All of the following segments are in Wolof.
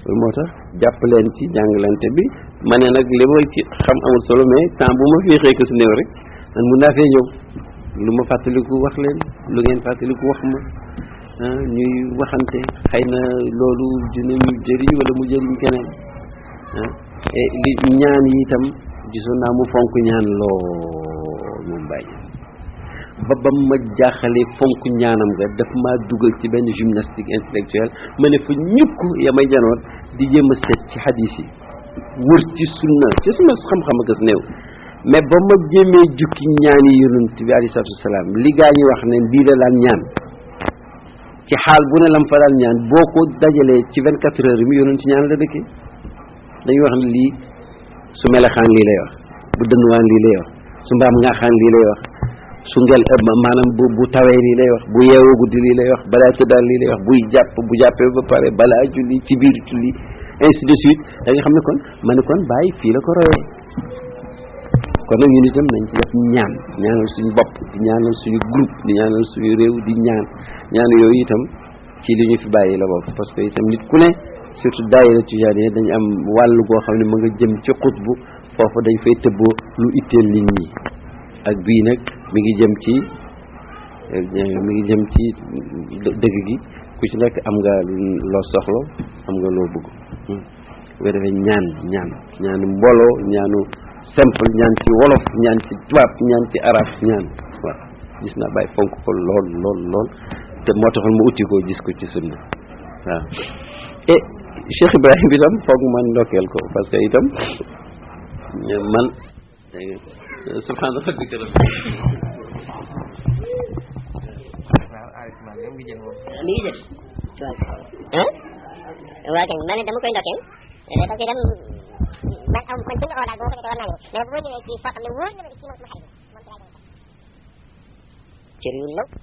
loolu moo tax jàpp leen ci jàngalante bi ma ne nag li ma ci xam amul solo mais temps bu ma féexee ko su néew rek man mun naa fee ñëw lu ma fàttaliku wax leen lu ngeen fàttaliku wax ma ah ñuy waxante xëy na loolu dinañu jëriñ wala mu jëriñ keneen ah et li ñaan yi itam gisoon naa mu fonk ñaan lool moom bàyyi ba ba ma jaaxalee fonk ñaanam nga daf maa dugal ci benn gymnastique intellectuelle ma ne fa ñukk ya may janoon di jéem a seet ci hadis yi wër ci sunna ci suma xam-xam ak néew mais ba ma jéemee jukki ñaan yi yonent bi alayhi salaatu wasalaam li gaa ñi wax ne bii la daan ñaan ci xaal bu ne lam fa daan ñaan boo ko dajalee ci vingt quatre heures yi mu yonent ñaan la dëkkee dañuy wax ne lii su melexaan lii lay wax bu dënnuwaan lii lay wax su mbaam ngaaxaan lii lay wax su ngel maanaam bu bu tawee lii lay wax bu yeewoo guddi lii lay wax balaa tëddaal lii lay wax buy jàpp bu jàppee ba pare balaa julli ci biir julli ainsi de suite da nga xam ne kon ma ne kon bàyyi fii la ko royee kon nag ñun itam nañ ci def ñaan ñaanal suñu bopp di ñaanal suñu groupe di ñaanal suñu réew di ñaan ñaan yooyu itam ci li ñu fi bàyyi la bokk parce que itam nit ku ne surtout daayira tijaaniya dañ am wàll goo xam ne ma nga jëm ci xutbu foofu dañ fay tëbboo lu itteel nit ñi ak bii nag mi ngi jëm ci mi ngi jëm ci dëgg gi ku ci nekk am nga loo soxla am nga loo bëgg bu defee ñaan ñaan ñaanu mbooloo ñaanu simple ñaan ci wolof ñaan ci tubaab ñaan ci arab ñaan waaw gis naa bàyyi fonk ko lool lool lool te moo taxoon mu utti ko gis ko ci sunna waaw et Cheikh Ibrahim itam foog man ndokkeel ko parce que itam man subhaana rabbika mi ngi jël ah waaw kay man dama koy ndokkeel parce que dem man am man suñu oo daal boo ko defee war naa ñëw mais bu ma ñëwee ci foo xam ne wóor na ma ci moom sama xarit moom ci laa dem cër yu law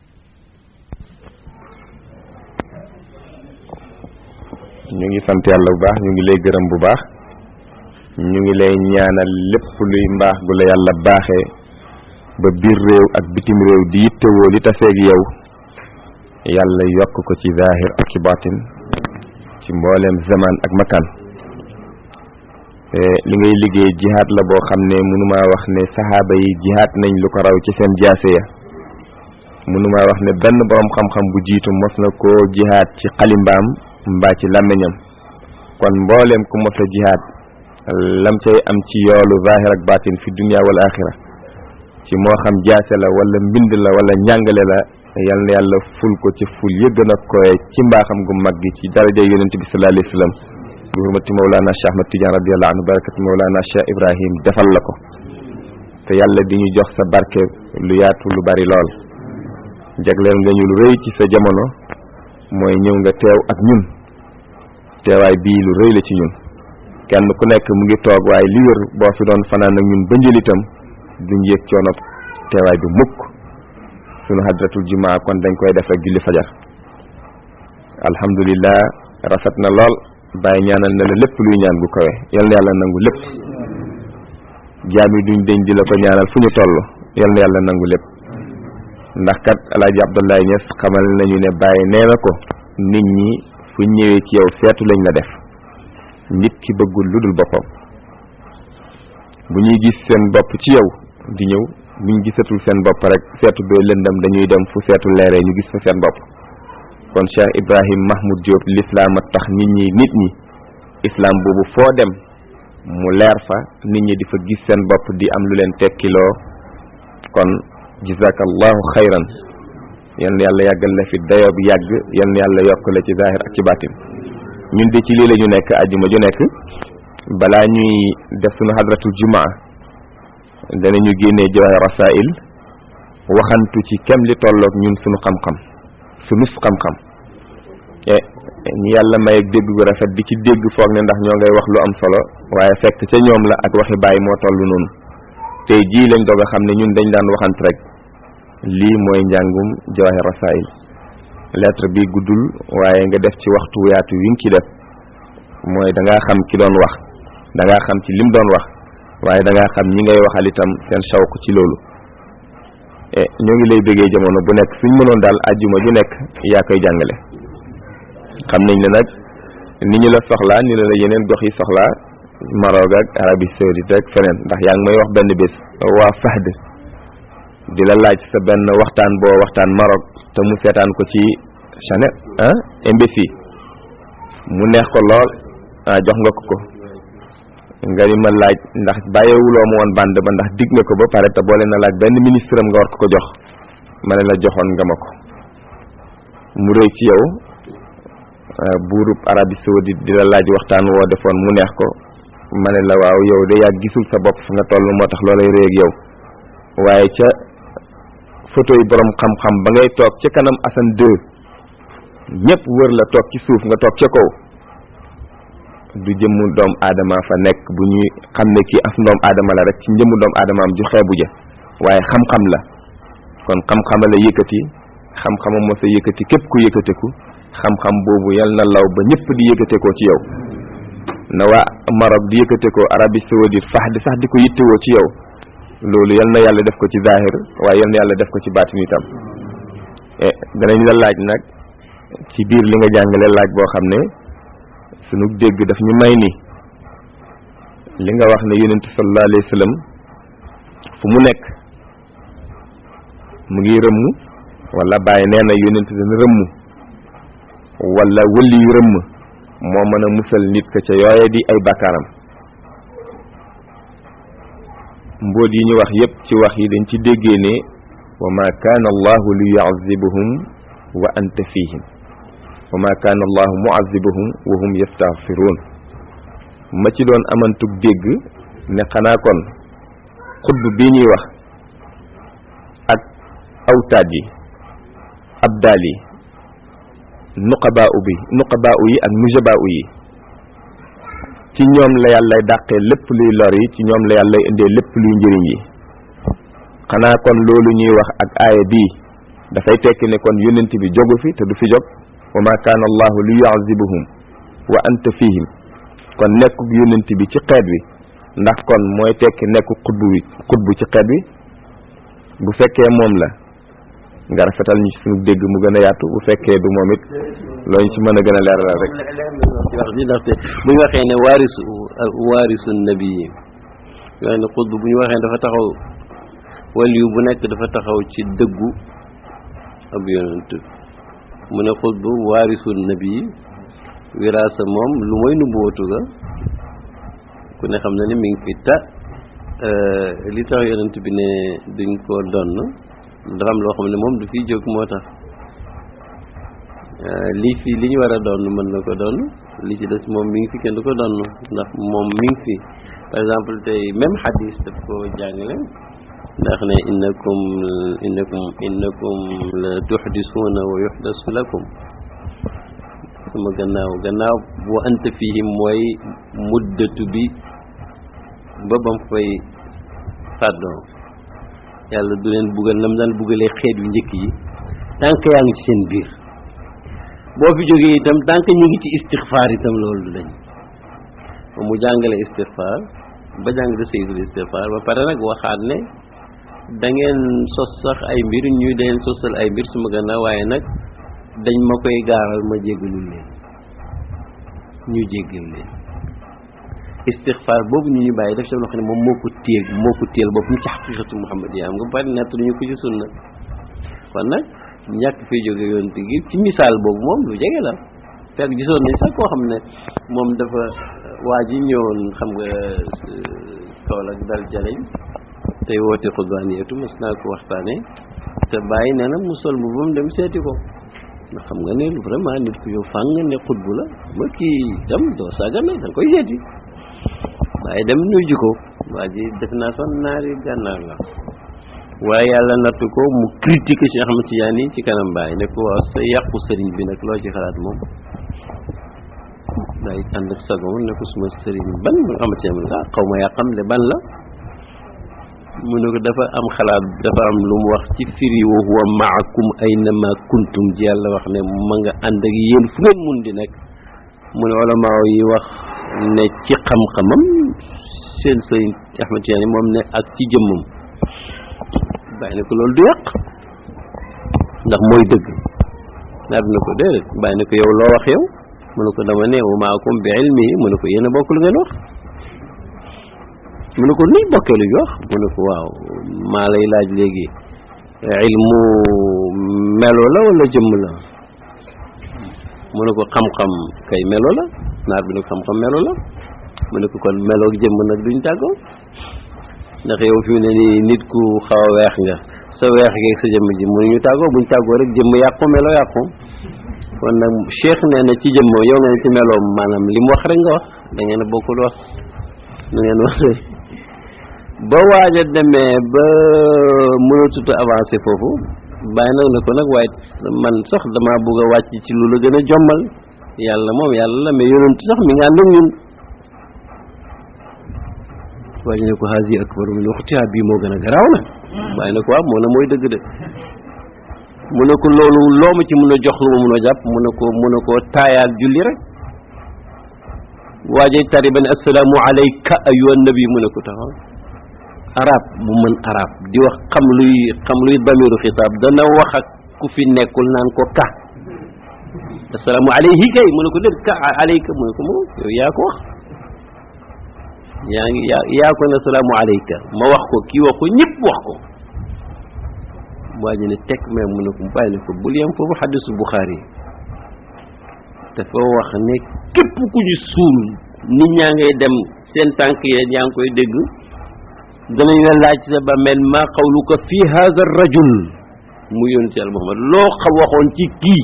ñu ngi sant yàlla bu baax ñu ngi lay gërëm bu baax ñu ngi lay ñaanal lépp luy mbaax gu la yàlla baaxee ba biir réew ak bitim réew di yittewoo li taseeg yow yàlla yokk ko ci zahir ak ci batin ci mbooleem zaman ak makan li ngay liggéey jihaad la boo xam ne mënumaa wax ne saxaaba yi jihaad nañ lu ko raw ci seen jaase ya mënumaa wax ne benn borom xam-xam bu jiitu mos na koo jihaad ci xalimbaam mbaa ci làmmiñam kon mbooleem ku mos a jihaad lam cay am ci yoolu zahir ak batin fi dunia wal axira ci moo xam jaase la wala mbind la wala njàngale la yal na yàlla ful ko ci ful ya gën a koye ci mbaaxam gu mag gi ci daraja yonent bi sallallahu alayhi wa sallam bi hurmati mawlana cheikh ahmad tidiane radiallahu anhu barakati mawlana cheikh ibrahim defal la ko te yàlla di ñu jox sa barke lu yaatu lu bari lool jagleel nga ñu lu rëy ci sa jamono mooy ñëw nga teew ak ñun teewaay bii lu rëy la ci ñun kenn ku nekk mu ngi toog waaye li wér boo fi doon fanaan ak ñun ba njëlitam duñ yëg coono teewaay bi mukk sunu hadratul jumaa kon dañ koy def rek julli fajar alhamdulillah rafet na lool bàyyi ñaanal na la lépp luy ñaan gu kawe yal na yàlla nangu lépp jaam yi duñ deñ di la ko ñaanal fu ñu toll yal na yàlla nangu lépp ndax kat alaaji abdullahi ñes xamal nañu ne bàyyi nee na ko nit ñi fu ñëwee ci yow seetu lañ la def nit ki bëggul lu dul boppam bu ñuy gis seen bopp ci yow di ñëw buñ gisatul seen bopp rek seetu bee lëndam dañuy dem fu seetu leeree ñu gis fa seen bopp kon Cheikh Ibrahim Mahmoud Diop l'islam a tax nit ñi nit ñi islam boobu foo dem mu leer fa nit ñi di fa gis seen bopp di am lu leen tekkiloo kon jazakallahu xayran yal na yàlla yàggal la fi dayoo bi yàgg yal na yàlla yokk la ci zahir ak ci baatin ñun de ci lii la ñu nekk àjjuma ju nekk balaa ñuy def sunu hadratul jumaa danañu génnee jawahir rasail waxantu ci kem li tolloog ñun sunu xam-xam sunus xam-xam e ñu yàlla may ak dégg gu rafet di ci dégg foog ne ndax ñoo ngay wax lu am solo waaye fekk ca ñoom la ak waxi bàyyi moo toll noonu tey jii lañ doog a xam ne ñun dañ daan waxant rek lii mooy njàngum jawahir rasail lettre bi guddul waaye nga def ci waxtu yaatu wi nga ci def mooy da ngaa xam ki doon wax da ngaa xam ci lim doon wax waaye da ngaa xam ñi ngay waxal itam seen shawq ci loolu e ñoo ngi lay bëggee jamono bu nekk suñ mënoon daal ajjuma ju nekk yaa koy jàngale xam nañ ne nag ni ñu la soxlaa ni la la yeneen gox yi soxlaa Maroc ak Arabie Saoudite ak feneen ndax yaa ngi may wax benn bés waa Fahd di la laaj sa benn waxtaan boo waxtaan Maroc te mu seetaan ko ci Chanel ah MBC mu neex ko lool ah jox nga ko ko nga ni ma laaj ndax bàyyiwuloo ma woon bande ba ndax dig nga ko ba pare te boole na laaj benn ministre am nga war ko ko jox ma ne la joxoon nga ma ko mu rëy ci yow buurub Arabie Saoudite di la laaj waxtaan woo defoon mu neex ko ma ne la waaw yow de yaa gisul sa bopp fa nga toll moo tax loolay rëy ak yow waaye ca photo yi borom xam-xam ba ngay toog ca kanam Assane 2 ñëpp wër la toog ci suuf nga toog ca kaw du jëmmu doom aadama fa nekk bu ñuy xam ne kii af ndoom aadama la rek ci njëmmu doom aadamaam ju xeebu ja waaye xam-xam la kon xam-xama la yëkkati xam-xama moo sa yëkkati képp ku yëkkateku xam-xam boobu yal na law ba ñëpp di yëkkatekoo ci yow na waa Maroc di yëkkatekoo Arabie Saoudite fax di sax di ko yittewoo ci yow loolu yal na yàlla def ko ci zahir waaye yal na yàlla def ko ci baatin itam danañ la laaj nag ci biir li nga jàngale laaj boo xam ne sunu dégg daf ñu may ni li nga wax ne yonent sallallahu alayhi wa sallam fu mu nekk mu ngi rëmm wala bàyyi nee na yonent dana rëmm wala wëli yu rëmm moo mën a musal nit ka ca yooye di ay bakkaaram mbóot yi ñu wax yépp ci wax yi dañ ci déggee ne wa ma kaana allahu li yuazibuhum wa anta fihim wa ma kaana allahu muazibuhum wa hum yastaghfiruun ma ci doon amantug dégg ne xanaa kon xutb bii ñuy wax ak awtaad yi abdaal yi nuqabaa u bi nuqabaa u yi ak nujabaa u yi ci ñoom la yàllay dàqee lépp luy lor yi ci ñoom la yàllay indee lépp luy njëriñ yi xanaa kon loolu ñuy wax ak aaya bii dafay tekki ne kon yonent bi jogu fi te du fi jog wa ma kaana allahu li yuazibuhum wa anta fihim kon nekkuk yonent bi ci xeet wi ndax kon mooy tekki nekku xutbu wi xutbu ci xeet wi bu fekkee moom la nga rafetal ñu ci suñu dégg mu gën a yaatu bu fekkee du moom it looñu ci mën a gën a leeralal rek ci wax ji ndaxte bu ñu waxee ne waarisu waarisu nabi yi yoo ne xutb bu ñu waxee dafa taxaw waliyu bu nekk dafa taxaw ci dëggu ab yonent mu ne xutb waarisu nabi yi wiraasa moom lu mooy nubuwatu ga ku ne xam na ni mi ngi fi ta li tax yonent bi ne duñ ko donn dafa am loo xam ne moom du fiy jóg moo tax lii fi li ñu war a doon mën na ko doon li ci des moom mi ngi fi kenn du ko doon ndax moom mi ngi fi par exemple tey même xadis daf ko jàngale ndax ne innakum innakum innakum la tuxdisuuna wa yuxdasu lakum sama gannaaw gannaaw bu anta fihim mooy muddatu bi ba bam fay fàddoo yàlla du leen buggal nam daan buggalee xeet yu njëkk yi tant que yaa ngi ci seen biir boo fi jógee itam tant que ñu ngi ci istixfaar itam loolu du dañ mu jàngale istixfaar ba jàng de sayyidul istixfaar ba pare nag waxaat ne da ngeen sos sax ay mbir ñuy deen sosal ay mbir suma gannaaw waaye nag dañ ma koy gaaral ma jéggalul leen ñu jéggal leen istixfaar boobu ñu ñu bàyyi def ci loo xam ne moom moo ko téel moo ko téel boppam ci xaqiqatu muhammad yi am nga bari nett ñu ko ci sunna kon nag ñàkk fi jóge yoon te gi ci misaal boobu moom lu jege la fekk gisoon nañ sax koo xam ne moom dafa waa ji ñëwoon xam nga tool ak dal jaleñ tey woote xudwaaniyatu mas naa ko waxtaane te bàyyi nee na mu sol bu bam dem seeti ko ndax xam nga ne vraiment nit ku yow fàng ne xutbu la ma kii dem doo saaga na da nga koy seeti waaye dem nuyu ko waa ji def naa sax naari gànnaar la waaye yàlla natt ko mu critique ci Ahmad Tidiane ci kanam baay ne ko waaw sa yàqu sëriñ bi nag loo ci xalaat moom day ànd ak sagoom ne ko suma sëriñ ban Ahmad Tidiane ah xaw ma yàqam le ban la mu ne ko dafa am xalaat dafa am lu mu wax ci firi wa huwa maakum aynama kuntum ji yàlla wax ne ma nga ànd ak yéen fu ngeen mun di nekk mu ne ulama yi wax ne ci xam-xamam seen sëriñ Ahmad Tidiane moom ne ak ci jëmmam bàyyi na ko loolu du yàq ndax mooy dëgg naa dina ko déedéet bàyyi na ko yow loo wax yow mu ne ko dama ne wa maakum bi ilmi mu ne ko yéen a bokk lu ngeen wax mu ne ko nuy bokkee lu ñu wax mu ne ko waaw maa lay laaj léegi ilmu melo la wala jëmm la mu ne ko xam-xam kay melo la naar bi ne ko xam-xam melo la mu ne ko kon melo ak jëmm nag duñ tàggoo ndax yow fi mu ne nii nit ku xaw a weex nga sa weex geeg sa jëmm ji mënuñu tàggoo buñ tàggoo rek jëmm yàqu melo yàqu kon nag cheikh nee na ci jëmm yow nga ne ci meloom maanaam li mu wax rek nga wax da ngeen a bokkul wax nu ngeen wax ba waaj a demee ba mënatut a avancé foofu bàyyi nag ne ko nag waaye man sax damaa bëgg a wàcc ci lu la gën a jommal yàlla moom yàlla la mais yonent sax mi nga ànd ak ñun waaye ne ko haasi akbaru min uxtiha bii moo gën a garaaw na bàyyi na ko waaw moo ne mooy dëgg de mu ne ko loolu loo ma ci mun a jox lu ma mun a jàpp mu ne ko mu ne ko taayaal julli rek waajay tari ba ne assalaamu alayka ayyuhan nabi mu ne ko taxaw arab bu mën arab di wax xam luy xam luy damiru xitaab dana wax ak ku fi nekkul naan ko ka assalaamu alayhi kay mu ne ko déet ka alayka mu ne ko moom yow yaa ko wax yaa ngi yaa yaa ko ne assalaamu alayka ma wax ko kii wax ko ñëpp wax ko waa ji ne tekk mais mu ne ko bàyyi ne ko bul yem foofu xadisu Buxaari dafa wax ne képp ku ñu suul nit ñaa ngay dem seen tànk yee yaa ngi koy dégg danañ la laaj sa ba mel ma qawluka fi hadha rajul mu yónni ci al Muhammad loo xam waxoon ci kii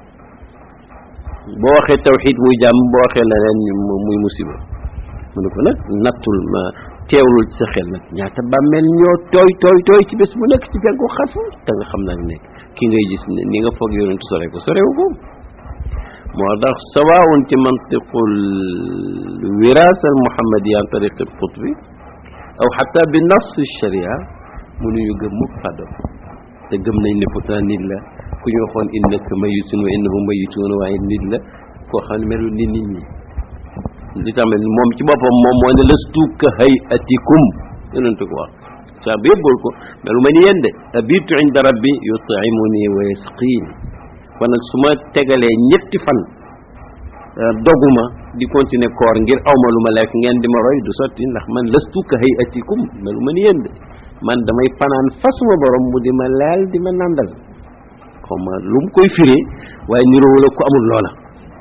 boo waxee tawxid muy jàmm boo waxee leneen muy musiba mu ne ko nag nattul ma teewlul ci sa xel nag ñaata bàmmeel ñoo tooy tooy tooy ci bés bu nekk ci feggu xafu te nga xam nag nekk ki ngay gis ne ni nga foog yonentu sore ko sorewu ko moo tax sawaun ci mantiqul wirasa al muhammadi an tariq al qutbi aw xata bi nas sharia mënuñu gëm mukk fàddo te gëm nañ ne pourtant nit la ku ñu waxoon innaka mayitun wa innahu mayitun waaye nit la koo xam ne melul ni nit ñi li tamit moom ci boppam moom moo ne lastu ka hayatikum yonentu ko wax saa bi yëpp bool ko melu ma ni yéen de abitu inda rabbi yutimuni wa yasqin kon nag su ma tegalee ñetti fan doguma di continuer koor ngir awma lu ma lekk ngeen di ma roy du sotti ndax man lastu ka hayatikum melu ma ni yéen de man damay fanaan fasuma borom mu di ma leel di ma nàndal xaw ma lu mu koy firee waaye niroo la ku amul loola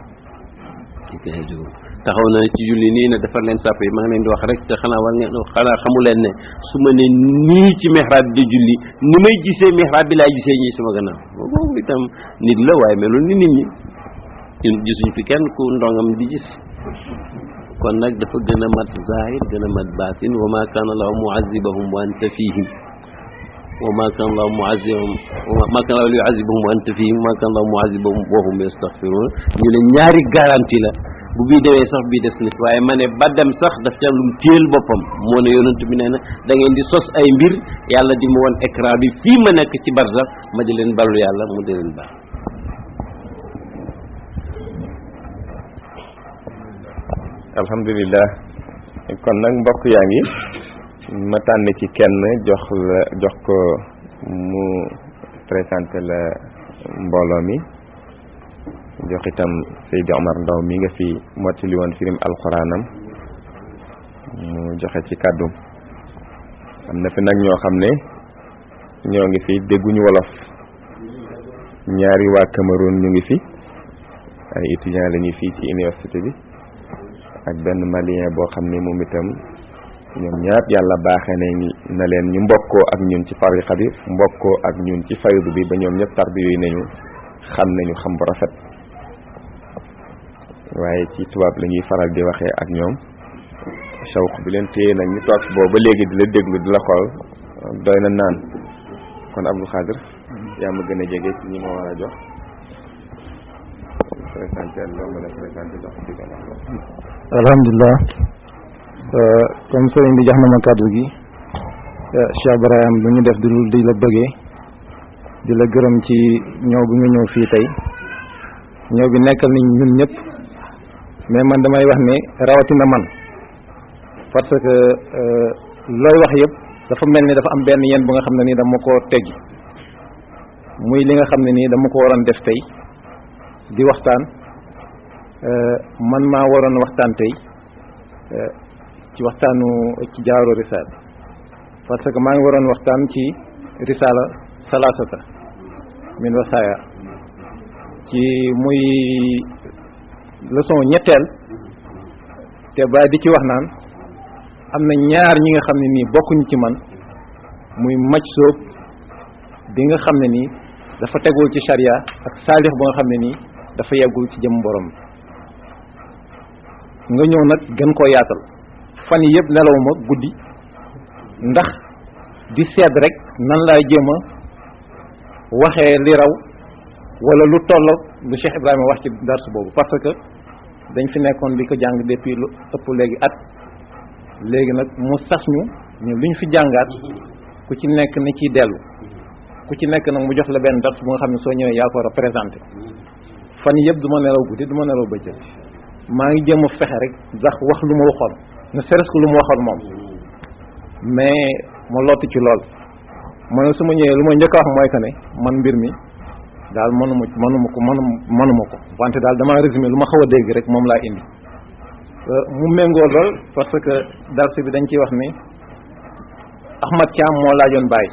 taxaw na ci julli nii ne defar leen sàpp yi maa ngi leen di wax rek te xanaa war ngeen xanaa xamu leen ne su ma ne nii ci mihrab bi di julli ni may gisee mihrab bi laay gisee ñii sama gannaaw boobu itam nit la waaye melul ni nit ñi ñun gisuñ fi kenn ku ndongam di gis kon nag dafa gën a mat zahir gën a mat baatin wa ma kana allahu muazibahum wa anta fihim wa ma kana allahu muazibahum wa ma kana allahu yuazibahum wa anta fihim wa ma kana allahu muazibahum wa hum yastaghfirun ñu ne ñaari garantie la bu bii demee sax bii des nit waaye ma ne ba dem sax daf ca lu mu téel boppam moo ne yonent bi nee na da ngeen di sos ay mbir yàlla di ma woon écran bi fii ma nekk ci barsax ma di leen ballu yàlla mu di leen baal alhamdulilah kon nag mbokk yaa ngi ma tànn ci kenn jox la jox ko mu présenté la mbooloo mi jox itam Seydi Omar Ndaw mi nga fi mottali woon firim alxuraanam mu joxe ci kàddum am na fi nag ñoo xam ne ñoo ngi fi dégguñu wolof ñaari waa Cameroun ñu ngi fi ay étudiants lañuy fii ci université bi ak benn malien boo xam ne moom itam ñoom ñaar yàlla baaxee nañ na leen ñu mbokkoo ak ñun ci tariqa bi mbokkoo ak ñun ci faydu bi ba ñoom ñëpp tarbi yooyu nañu xam nañu xam bu rafet waaye ci tubaab la ñuy faral di waxee ak ñoom shawq bi leen téye nag ñu toog boobu ba léegi di la déglu di la xool doy na naan kon Abdou Khadir yaa ma gën a jege ci ñi ma war a jox présenté loo mën a présenté jox ci gën a alhamdulilah comme sëriñ bi jox na ma kàddu gi Cheikh Ibrahim lu ñu def di lu di la bëggee di la gërëm ci ñëw bi nga ñëw fii tey ñëw bi nekkal ni ñun ñëpp mais man damay wax ne rawatina man parce que looy wax yëpp dafa mel ni dafa am benn yéen bu nga xam ne nii dama ko teggi muy li nga xam ne nii dama ko waroon def tey di waxtaan man maa waroon waxtaan tey ci waxtaanu ci jaaro risaala parce que maa ngi waroon waxtaan ci risaala salasata min wasaaya ci muy leçon ñetteel te bàyyi di ci wax naan am na ñaar ñi nga xam ne nii bokkuñu ci man muy maj soob bi nga xam ne nii dafa tegul ci charia ak saalix ba nga xam ne nii dafa yeggul ci jëm borom nga ñëw nag gën koo yaatal fan yi yëpp nelawuma guddi ndax di seet rek nan laay jéem a waxee li raw wala lu toll lu Cheikh Ibrahima wax ci darsu boobu parce que dañ fi nekkoon di ko jàng depuis lu ëpp léegi at léegi nag mu sas ñu ñu luñ fi jàngaat ku ci nekk ni ciy dellu ku ci nekk nag mu jox la benn dars bu nga xam ne soo ñëwee yaa ko war a présenté fan yëpp du ma nelaw guddi du ma nelaw bëccëg maa ngi jéem a fexe rek ndax wax lu ma waxoon ne seres que lu ma waxoon moom mais ma lott ci lool ma ne su ma ñëwee lu ma njëkk a wax mooy que ne man mbir mi daal mënuma mënuma ko mënuma mënuma ko wante daal dama résumé lu ma xaw a dégg rek moom laa indi mu méngoo lool parce que dars bi dañ ciy wax ni Ahmad Thiam moo laajoon Baye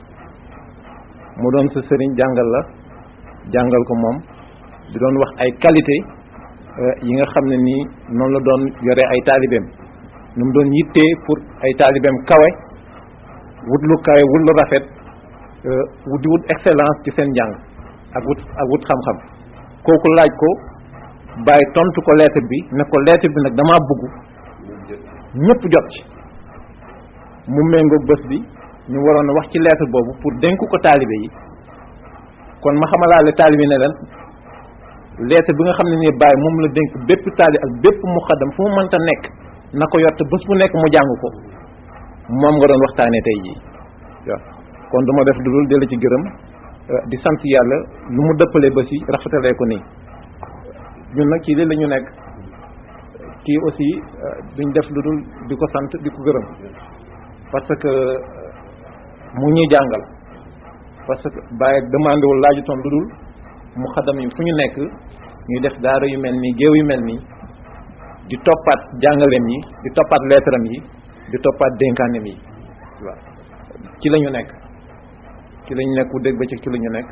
mu doon sa sëriñ jàngal la jàngal ko moom di doon wax ay qualité yi nga xam ne nii noonu la doon yore ay taalibeem nu mu doon yittee pour ay taalibeem kawe wut lu kawe wut lu rafet wut di wut excellence ci seen jàng ak wut ak wut xam-xam kooku laaj ko bàyyi tontu ko lettre bi ne ko lettre bi nag damaa bëgg ñëpp jot ci mu méngoog bés bi ñu waroon a wax ci lettre boobu pour dénk ko taalibe yi kon ma xamalaale taalibe ne leen lettre bi nga xam ne nii bàyyi moom la dénk bépp taali ak bépp muxaddam fu mu mënta nekk na ko yor te bés bu nekk mu jàng ko moom nga doon waxtaanee tey jii waaw kon duma def lu dul dellu ci gërëm di sant yàlla lu mu dëppalee ba si rafetalee ko nii ñun nag ci lii la ñu nekk kii aussi duñ def lu dul di ko sant di ko gërëm parce que mu ñuy jàngal parce que bàyyi demandé wul laajutoon lu dul mu xadam yi fu ñu nekk ñuy def daara yu mel nii géew yu mel nii di toppaat jàngaleem yi di toppaat leetaram yi di toppaat dénkaanem yi waaw ci la ñu nekk ci la ñu nekk bu dégg bëccëg ci la ñu nekk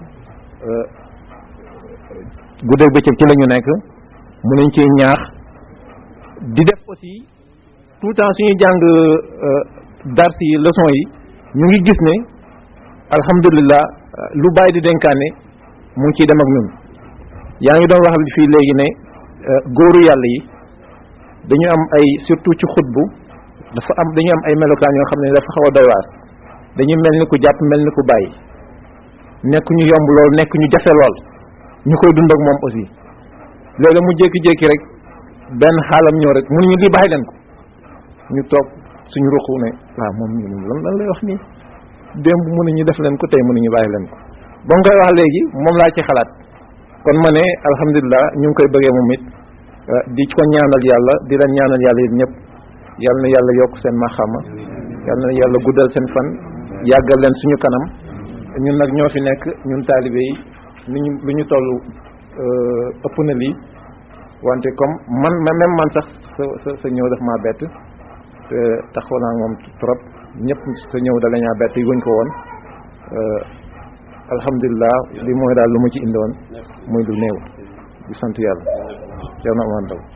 bu dégg bëccëg ci la ñu nekk mu nañ ci ñaax di def aussi tout le temps suñuy jàng dars yi leçon yi ñu ngi gis ne alhamdulilah lu bàyyi di dénkaane mu ngi ciy dem ak ñun yaa ngi doon wax fii léegi ne góoru yàlla yi dañu am ay surtout ci xutbu dafa am dañu am ay melokaan yoo xam ne dafa xaw a doy waar dañu mel ni ku jàpp mel ni ku bàyyi nekk ñu yomb lool nekk ñu jafe lool ñu koy dund ak moom aussi léegi mu jékki-jékki rek benn xaalam ñëw rek mënuñu lii bàyyi leen ko ñu toog suñu ruqu ne waaw moom ñu lan lan lay wax nii démb mënuñu def leen ko tey mënuñu bàyyi leen ko ba mu koy wax léegi moom laa ci xalaat kon ma ne alhamdulilah ñu ngi koy bëggee moom it di ko ñaanal yàlla di leen ñaanal yàlla yéen ñëpp yal na yàlla yokk seen maxama yal na yàlla guddal seen fan yàggal leen suñu kanam ñun nag ñoo fi nekk ñun taalibe yi lu ñu lu ñu toll ëpp na lii wante comme man même man sax sa sa sa ñëw daf maa bett te taxaw naa moom trop ñëpp sa ñëw da la ñaa bett yi wuñ ko woon alhamdulilah li mooy daal lu ma ci indoon muy lu néew di sant yàlla yow na amaan daw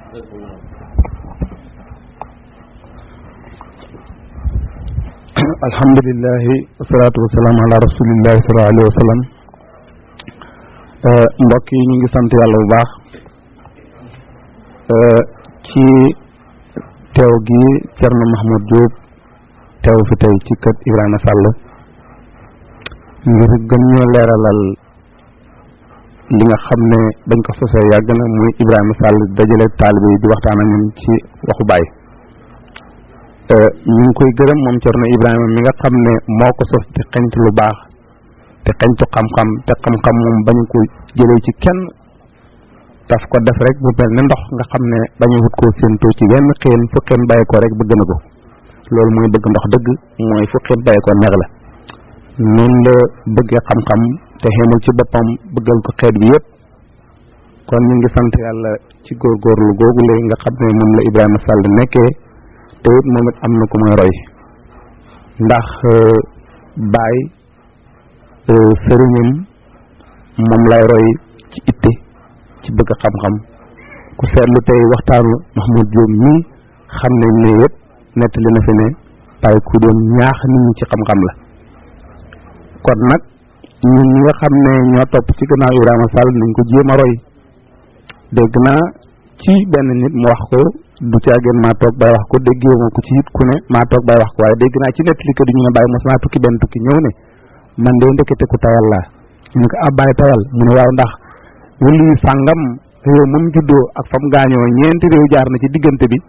alhamdulilahi wasalaatu wasalaam ala rasulillahi sallallahu alayhi wa sallam mbokk yi ñu ngi sant yàlla bu baax ci teew gi Thierno Mahmoud Diop teew fi tey ci kër Ibrahima Sall ngir gën ñoo leeralal li nga xam ne dañ ko sosee yàgg na muy Ibrahima Sall dajale taalibe yi di waxtaan ak ñun ci waxu Baay ñu ngi koy gërëm moom Thierno Ibrahima mi nga xam ne moo ko sos te xeñtu lu baax te xeñtu xam-xam te xam-xam moom bañ ko jëlee ci kenn daf ko def rek bu mel ne ndox nga xam ne bañu wut koo séentoo ci wenn xeen fu xeen bàyyi ko rek bëgg na ko loolu mooy bëgg ndox dëgg mooy fu xeen bàyyi ko neex la noonu la bëggee xam-xam te xeemul ci boppam bëggal ko xeet bi yépp kon ñu ngi sant yàlla ci góorgóorlu googu léegi nga xam ne moom la Ibrahima Sall nekkee te it moom it am na ku muy roy ndax baay sëriñam moom lay roy ci itte ci bëgg xam-xam ku seetlu tey waxtaanu Mahmoud Diop mii xam ne ne yëpp nettali na fi ne Baye ku doon ñaax nit ñi ci xam-xam la kon nag ñun ñi nga xam ne ñoo topp ci gannaaw Ibrahima Sall nañ ko jéem a roy dégg naa ci benn nit mu wax ko du caageen maa toog bay wax ko déggee ma ko ci it ku ne maa toog bay wax ko waaye dégg naa ci nettali ko di ñu ne Baye mos naa tukki benn tukki ñëw ne man de ndekete ku tayal laa ñu ko ab Baye tayal mu ne waaw ndax wëlu sàngam réew moom juddoo ak fam gaañoo ñeenti réew jaar na ci diggante bi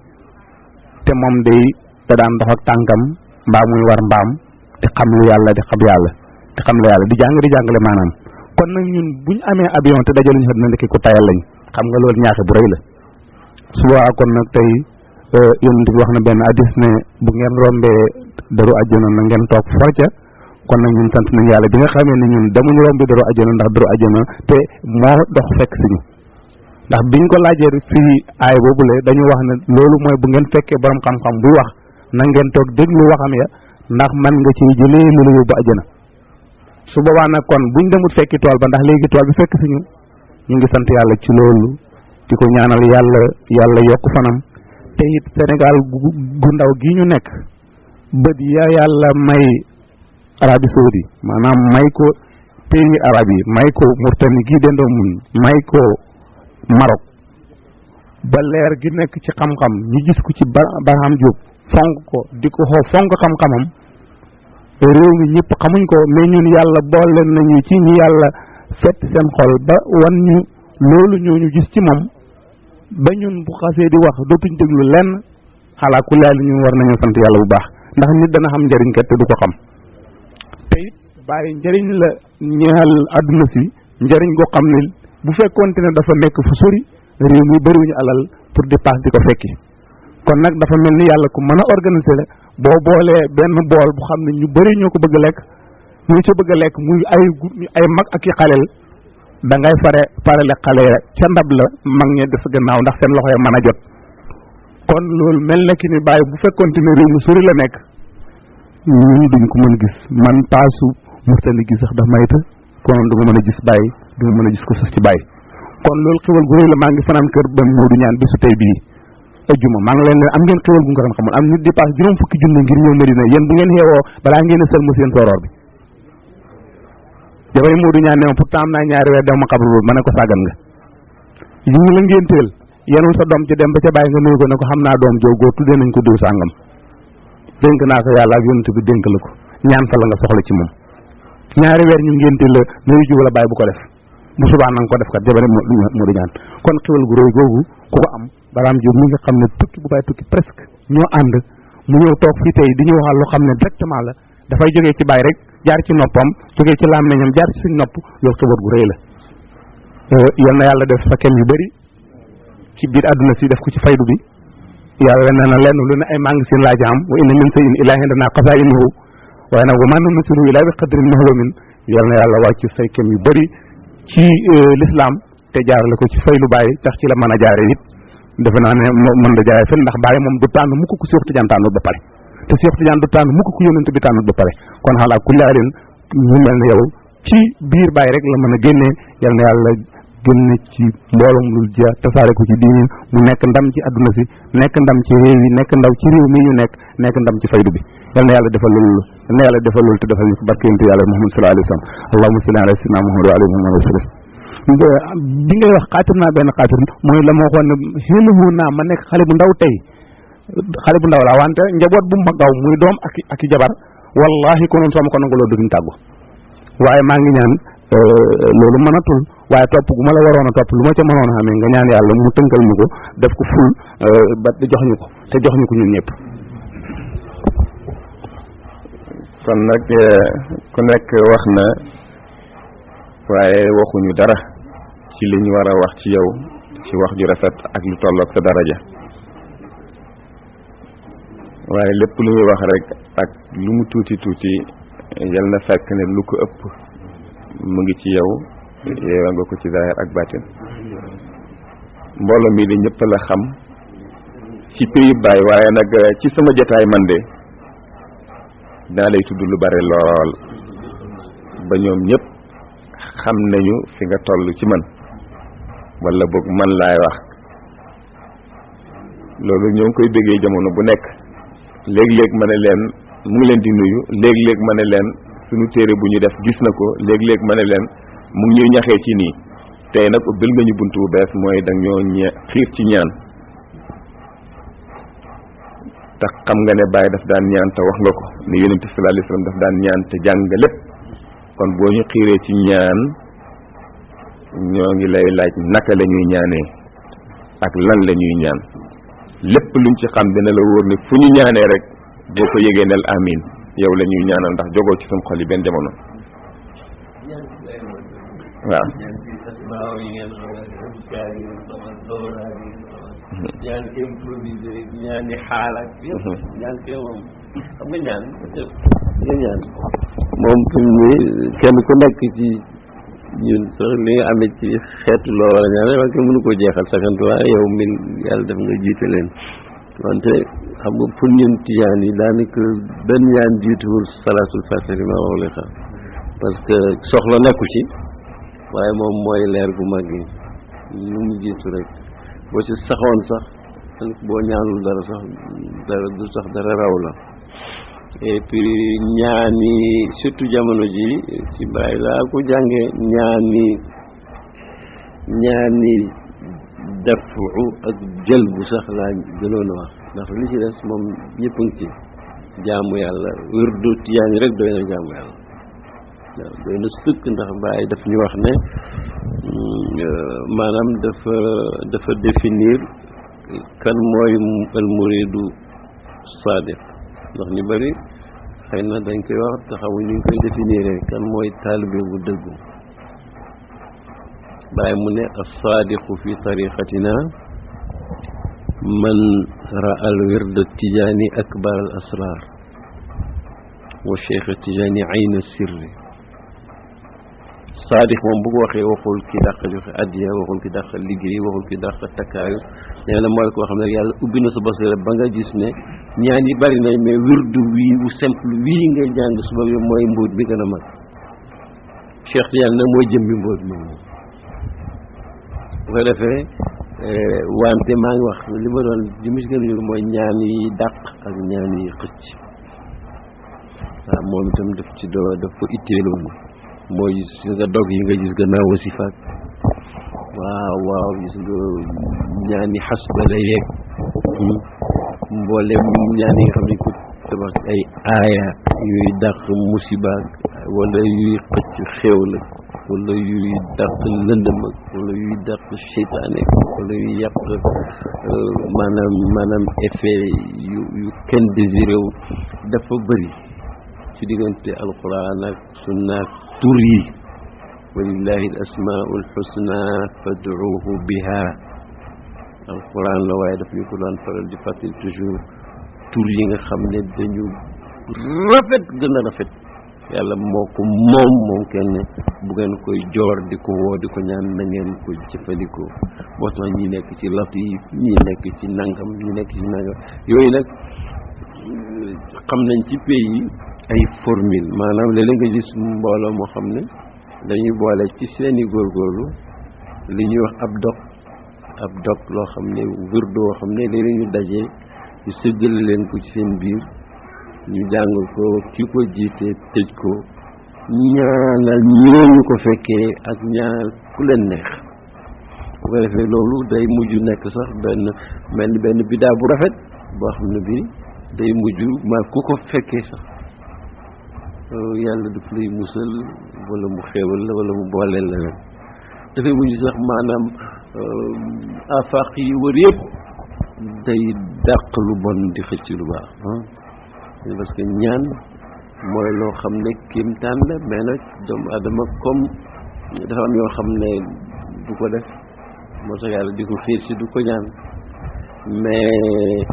te moom day da daan dox ak tànkam mbaa muy war mbaam di xam lu yàlla di xam yàlla di xam lu yàlla di jàng di jàngale maanaam kon nag ñun buñ amee avion te dajaluñu fa dina ndekki ku tayal lañ xam nga loolu ñaaxe bu rëy la su boobaa kon nag tey yonent bi wax na benn hadis ne bu ngeen rombee daru àjjana na ngeen toog forca kon nag ñun sant nañ yàlla bi nga xamee ne ñun demuñu rombi daru àjjana ndax daru àjjana te moo dox fekk si ñu ndax biñ ko laajee fii aay boobule dañu wax ne loolu mooy bu ngeen fekkee borom xam-xam buy wax na ngeen toog déglu waxam ya ndax man nga ci jëlee lu la yóbbu àjjana su boobaa nag kon buñ demut fekki tool ba ndax léegi tool bi fekk si ñu ñu ngi sant yàlla ci loolu di ko ñaanal yàlla yàlla yokk fanam te it Sénégal gu ndaw gi ñu nekk bët ya yàlla may Arabie Saoudi maanaam may ko pays arab yi may ko Mauritanie gi dendoo mun may ko Maroc ba leer gi nekk ci xam-xam ñu gis ko ci Barham Diop fonk ko di ko xoo fonk xam-xamam réew mi ñëpp xamuñ ko mais ñun yàlla boole nañu ci ñi yàlla fett seen xol ba wan ñu loolu ñoo ñu gis ci moom ba ñun bu xasee di wax dootuñ déglu lenn xalaa ku laal ñu war nañoo sant yàlla bu baax ndax nit dana xam njëriñ kat te du ko xam te it bàyyi njëriñ la ñeexal àdduna si njëriñ goo xam ne bu fekkoonte ne dafa nekk fu sori réew mi bëriwuñu alal pour dépasse di ko fekki kon nag dafa mel ni yàlla ku mën a organiser la boo boolee benn bool bu xam ne ñu bëri ñoo ko bëgg a lekk ñu ci bëgg a lekk muy ay ay mag ak i xaleel da ngay fare farale xale ca ndab la mag ñe des gannaaw ndax seen loxo ya mën a jot kon loolu mel na ki ni bàyyi bu fekkonte ne réew mi sori la nekk ñun duñ ko mën gis man paasu murtali gi sax daf mayta konoon du ma mën a gis bàyyi du ma mën a gis ko sax ci bàyyi kon loolu xewal gu rëy la maa ngi fanaan kër ba Moodu ñaan bésu tey bii ajjuma maa ngi leen ne am ngeen xewal gu nga xam xamul am nit di paas juróom fukki junne ngir ñëw Medina yéen bu ngeen xeewoo balaa ngeen a sël mu seen sooroor bi jabari Moodu ñaan ne ma pourtant am naa ñaari weer dem ma xabru boobu ma ne ko sàggan nga yi ngi la ngénteel yenul sa doom ci dem ba ca bàyyi nga nuyu ko ne ko xam naa doom joo góor tuddee nañ ko diw sàngam dénk naa ko yàlla ak yonent bi dénk la ko ñaan fa la nga soxla ci moom ñaari weer ñu ngénteel la nuyu ji wala bàyyi bu ko def bu subaa nanga ko def kat jabari Moodu ñaan kon xewal gu rëy googu ku ko am baraam jóg mi nga xam ne tukki bu bàyyi tukki presque ñoo ànd mu ñëw toog fii tey di ñu waxal loo xam ne directement la dafay jógee ci bàyyi rek jaar ci noppam jógee ci làmmiñam jaar ci suñ nopp loolu xibaar gu rëy la yal na yàlla def sa kem yu bëri ci biir àdduna si def ko ci faydu bi yàlla nee na lenn lu ne ay magasin laa ci am wa inna min shay'in illaa indanaa xazaa'inuhu waaye nag wa maa nunazziluhu illaa bi qadrin ma'luumin yal na yàlla wàcc say kem yu bëri ci l'islam te jaarale ko ci faylu bàyyi tax ci la mën a jaare it defe naa ne mën da jaare fen ndax bàyyi moom du tànn mukk ku Seex Tijaan tànnut ba pare te Seex Tijaan du tànn mukk ku yónnent bi tànnut ba pare kon xalaa kulli alin ñu mel ne yow ci biir bàyyi rek la mën a génnee yal na yàlla génne ci mbooloom lul ja tasaare ko ci diini mu nekk ndam ci adduna si nekk ndam ci réew yi nekk ndaw ci réew mi ñu nekk nekk ndam ci faydu bi yal na yàlla defal loolu yal na yàlla defal loolu te defal ñu ko barke yonent yàlla Muhammad sallallahu alayhi wa sallam allahumma salli ala sayyidina Muhammad wa alihi wa sallam bi ngay wax xaatir naa benn xaatir mooy la ma waxoon ne xéluhu naa ma nekk xale bu ndaw tey xale bu ndaw la wante njaboot bu ma gaw muy doom ak ak i jabar wallahi konoon soo ma ko nangaloo duñ tàggu waaye maa ngi ñaan loolu mënatul waaye topp gu ma la waroon a topp lu ma ca mënoon a xamee nga ñaan yàlla mu tënkal ñu ko def ko ful ba jox ñu ko te jox ñu ko ñun ñëpp kon nag ku nekk wax na waaye waxuñu dara ci li ñu war a wax ci yow ci wax ju rafet ak lu tolloog sa daraja waaye lépp lu muy wax rek ak lu mu tuuti tuuti yal na fekk ne lu ko ëpp mu ngi ci yow yeewa nga ko ci zaahir ak baatin mbooloo mi de ñëpp la xam ci prix baay waaye nag ci sama jotaay man de daa lay tudd lu bare lool ba ñoom ñëpp xam nañu fi nga toll ci man wala boog man laay wax loolu ñoo ngi koy bëggee jamono bu nekk léeg-léeg ma ne leen mu ngi leen di nuyu léeg-léeg ma ne leen suñu téere bu ñu def gis na ko léeg-léeg ma ne leen mu ngi ñuy ñaxee ci nii tey nag ubbil nga ñu bunt bu bees mooy da ñoo ñe xiir ci ñaan te xam nga ne Baye daf daan ñaan te wax nga ko ne yonente sallallahu alayhi wasallam daf daan ñaan te jàng nga lépp kon boo ñu xiiree ci ñaan ñoo ngi lay laaj naka la ñuy ñaanee ak lan la ñuy ñaan lépp luñ ci xam dina la wóor ne fu ñu ñaanee rek boo ko yégee nel amin yow la ñuy ñaanal ndax jogoo ci suñ xol yi benn jamono waaw ñaan improvisé ñaani xaal ak yëpp ñaan kee moom xam nga ñaan nga ñaan moom fi mu ne kenn ku nekk ci ñun sax li nga amee ci xeetu loo war a ñaan waaye kenn mënu koo jeexal saxantu waaye yow min yàlla def nga jiite leen wante xam nga pour ñun tijaan yi daanaka benn ñaan jiituwul salaatul fatih ma wax li xam parce que soxla nekku ci waaye moom mooy leer gu mag yi lu mu jiitu rek boo ci saxoon sax boo ñaanul dara sax dara du sax dara raw la et puis ñaani surtout jamono ji ci bàyyi laa ko jànge ñaani ñaani dafu ak jël bu sax laa gënoon a wax ndax li ci des moom ñëpp a ngi ci jaamu yàlla wirdu tijaan yi rek doy na jaamu yàlla waaw doy na sëkk ndax bàyyi daf ñu wax ne maanaam dafa dafa définir kan mooy al muridu sadiq ndax ñu bari xëy na dañ koy wax te xamuñ ñu koy définir kan mooy taalibe bu dëggu bàyyi mu ne as-sadiqu fi tariqatina man ra al wird tijaani akbar al asrar wa cheikh tijaani ayn sirri saadix moom bu ko waxee waxul ki dàq joxe addiya waxul ki dàq liggéey waxul ki dàq takkaayu nee na mooy koo xam ne yàlla ubbi na sa basira ba nga gis ne ñaan yi bari nañ mais wirdu wii bu simple wii ngay jàng suba bi mooy mbóot bi gën a mag Cheikh Tidiane nag mooy jëmbi mbóot moom bu ko defee wante maa ngi wax li ma doon li ma si gën a ñor mooy ñaan yi dàq ak ñaan yi xëcc waaw moom itam daf ci doo daf ko itteeloon mooy gis nga dog yi nga gis gannaaw wasifaat waaw waaw gis nga ñaani xas ba la yeeg mboolem ñaan yi nga xam ne ko tabax ay aaya yuy dàq musibaak wala yuy xëcc xew la wala yuy dàq lëndëm ak wala yuy dàq seytaane wala yuy yàq maanaam maanaam effet yu yu kenn désiré wu dafa bëri ci diggante alquran ak sunna ak tur yi walillahi al asmaau alxusna fad'uuhu biha alquran la waaye daf ñu ko daan faral di fàttali toujours tur yi nga xam ne dañu rafet gën a rafet yàlla moo ko moom moom kenn bu ngeen koy joor di ko woo di ko ñaan na ngeen ko jëfandikoo moo tax ñi nekk ci latif ñi nekk ci nangam ñi nekk ci nangam yooyu nag xam nañ ci pays yi ay formule maanaam léeg-léeg nga gis mbooloo moo xam ne dañuy boole ci seeni góorgóorlu li ñuy wax ab dog ab dog loo xam ne wirdu woo xam ne léeg-léeg ñu dajee ñu sëggale leen ko ci seen biir ñu jàng ko ki ko jiite tëj ko ñaanal ñooñu ko fekkee ak ñaanal ku leen neex bu ko defee loolu day mujj nekk sax benn mel ni benn bidaa bu rafet boo xam ne bi day mujj ma ku ko fekkee sax yàlla daf lay musal wala mu xéewal la wala mu booleel la leen dafay mujj sax maanaam afaq yi wër yëpp day dàq lu bon di xëcc lu baax parce que ñaan mooy loo xam ne kéemtaan la mais nag doomu adama comme dafa am yoo xam ne du ko def moo tax yàlla di ko xiir si du ko ñaan mais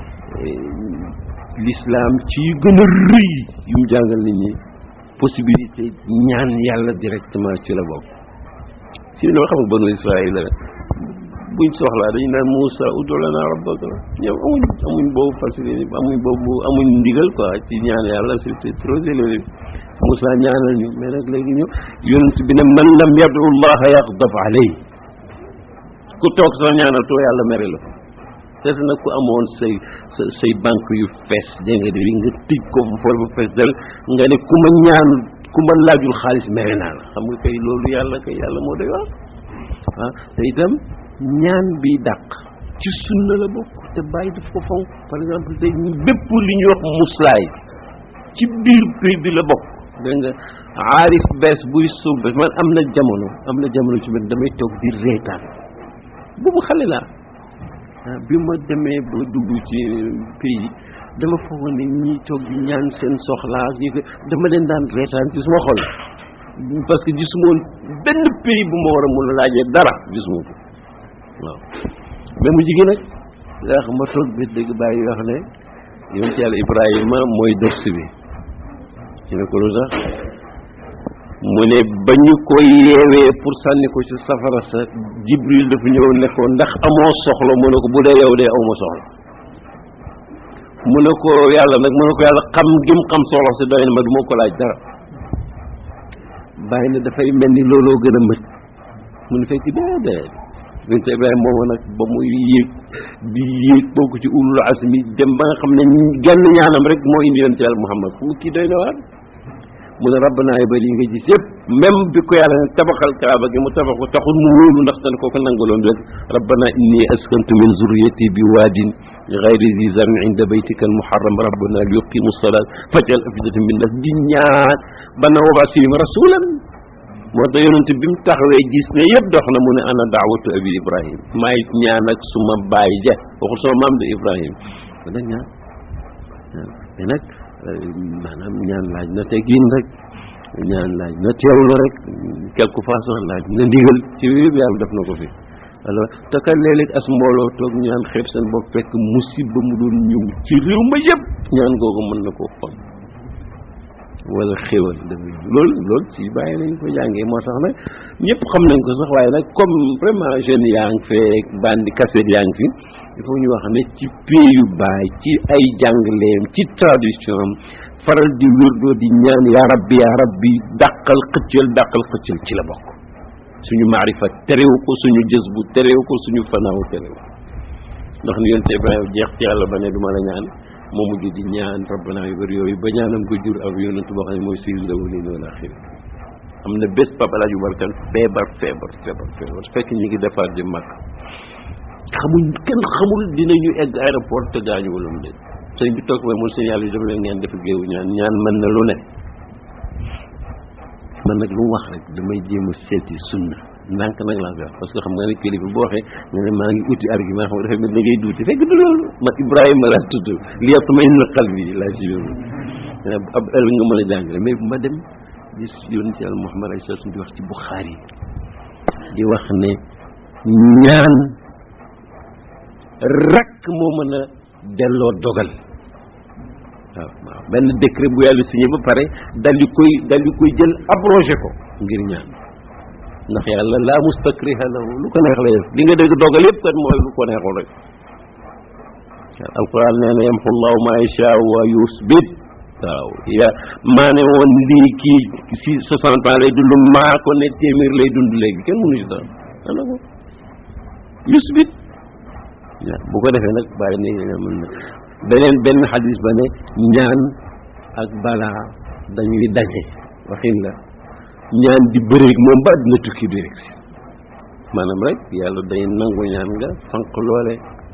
l'islam ci yu gën a rëy yu mu jàngal nit ñi possibilité ñaan yàlla directement ci la bokk si no xam nga banu Israël la buñ soxlaa dañu naan Moussa ud'u lana rabbaka ñoom amuñ amuñ boobu facilité amuñ boobu amuñ ndigal quoi ci ñaan yàlla c'est trop élevé Moussa ñaanal ñu mais nag léegi ñu yonent bi ne man lam yadu llaha yaghdab alayhi ku toog sax ñaanal too yàlla mere la te nag ku amoon say say banque yu fees dégg nga di nga tëj ko fol bu fees dal nga ne ku ma ñaan ku ma laajul xaalis mere naa la xam nga kay loolu yàlla kay yàlla moo doy wax ah te itam ñaan bi dàq ci sunna la bokk te bàyyi daf ko fonk par exemple tey bépp li ñuy wax muslaay ci biir prix bi la bokk dégg nga aarif bees buy sumb man am na jamono am na jamono ci man damay toog di reetaan boobu xale laa bi ma demee ba dugg ci pays dama foogoon ne ñi toog di ñaan seen soxlaa yi dama leen daan reetaan ci suma xol parce que gisuma woon benn pays bu ma war a mun a laajee dara gisuma ko waaw mais mu jigi nag yaa xam ma toog bi dëgg bàyyi wax ne yoon ci yàlla Ibrahima mooy dërs bi ñu ne ko lu tax mu ne ba ñu ko yeewee pour sànni ko ci safara sa Jibril dafa ñëw ne ko ndax amoo soxla mu ne ko bu dee yow dee awma soxla mu ne ko yàlla nag mu ne ko yàlla xam gim xam soxla si doy na ma du ma ko laaj dara bàyyi na dafay mel ni looloo gën a mët mu ne fekk déedéet yonent Ibrahima moomu nag ba muy yéeg di yéeg bokk ci ulul asmi dem ba nga xam ne genn ñaanam rek moo indi yonent yàlla Muhammad fu mu kii doy na waar mu ne rabbana ba li nga gis yëpp même bi ko yàlla ne tabaxal kaaba gi mu tabax ko taxul mu wóolu ndax tan koo ko nangaloon rek rabbana inni askantu min zurriyati bi waadin gayri zi zarin inda baytika al muharram rabbana li yuqimu salat fajal afidatan min nas di ñaan bana wabas fihim rasulan moo tax yonent bi mu taxawee gis ne yëpp dox na mu ne ana daawatu abi ibrahim maay ñaan ak suma baay ja waxul sama maam de ibrahim kon nag ñaan mais nag maanaam ñaan laaj na teggin rek ñaan laaj na teewlu rek quelque façon laaj na ndigal ci yëpp yàlla def na ko fi alors te kat léeg-léeg as mbooloo toog ñaan xeeb seen bopp fekk musiba mu doon ñëw ci réew ma yëpp ñaan googu mën na koo xom wala xéwal dafay loolu loolu ci bàyyi nañ ko jàngee moo tax nag ñëpp xam nañ ko sax waaye nag comme vraiment jeunes yaa ngi fee bandi cassette yaa ngi fi il faut ñu wax ne ci pays yu baay ci ay jàngaleem ci tradition am faral di wérdoo di ñaan yaa rabbi yaa rabbi dàqal xëccal dàqal xëccal ci la bokk suñu maarifa terewu ko suñu jës bu terewu ko suñu fanaaw terewu ndax ni yonte Ibrahima jeex ci yàlla ba ne du ma la ñaan moo mujj di ñaan rabbana yu bëri yooyu ba ñaanam ko jur ak yonent boo xam ne mooy sayyidul awwalina wal axirin am na bés Papa El Hadj Umar Kane feebar feebar feebar feebar fekk ñu ngi defaat di mag xamuñ kenn xamul dinañu egg aéroport te gaañu wala mu déet sëñ bi toog mooy mun seen yàlla yi dafa leen ngeen def géewu ñaan ñaan mën na lu ne man nag lu mu wax rek damay jéem a seeti sunna ndànk nag laa koy wax parce que xam nga ne kilifa boo waxee nga ne maa ngi uti argument xam nga dafay mel da ngay duuti fekk du loolu man Ibrahima laa tudd li yëpp may na xal bi laa si yoon ab el nga mën a jàngale mais ma dem gis yoon ci yàlla Muhammad ay sallam di wax ci Bukhari di wax ne ñaan rek moo mën a delloo dogal waaw waaw benn décret bu yàlla signé ba pare dal di koy dal di koy jël abrogé ko ngir ñaan ndax yàlla laa mustakriha lahu lu ko neex lay def li nga dégg dogal yëpp kat mooy lu ko neexul rek alquran nee na yamxu llahu ma yashaa wa yusbit waaw ya maa ne woon lii kii si soixante ans lay dund maa ko ne téeméer lay dund léegi kenn mënu si dara ana ko yusbit waaw bu ko defee nag bàyyi ne mën na beneen benn xadis ba ne ñaan ak balaa dañuy daje waxin la ñaan di bëreeg moom ba dina tukki bi rek si maanaam rek yàlla day nangu ñaan nga fanq loole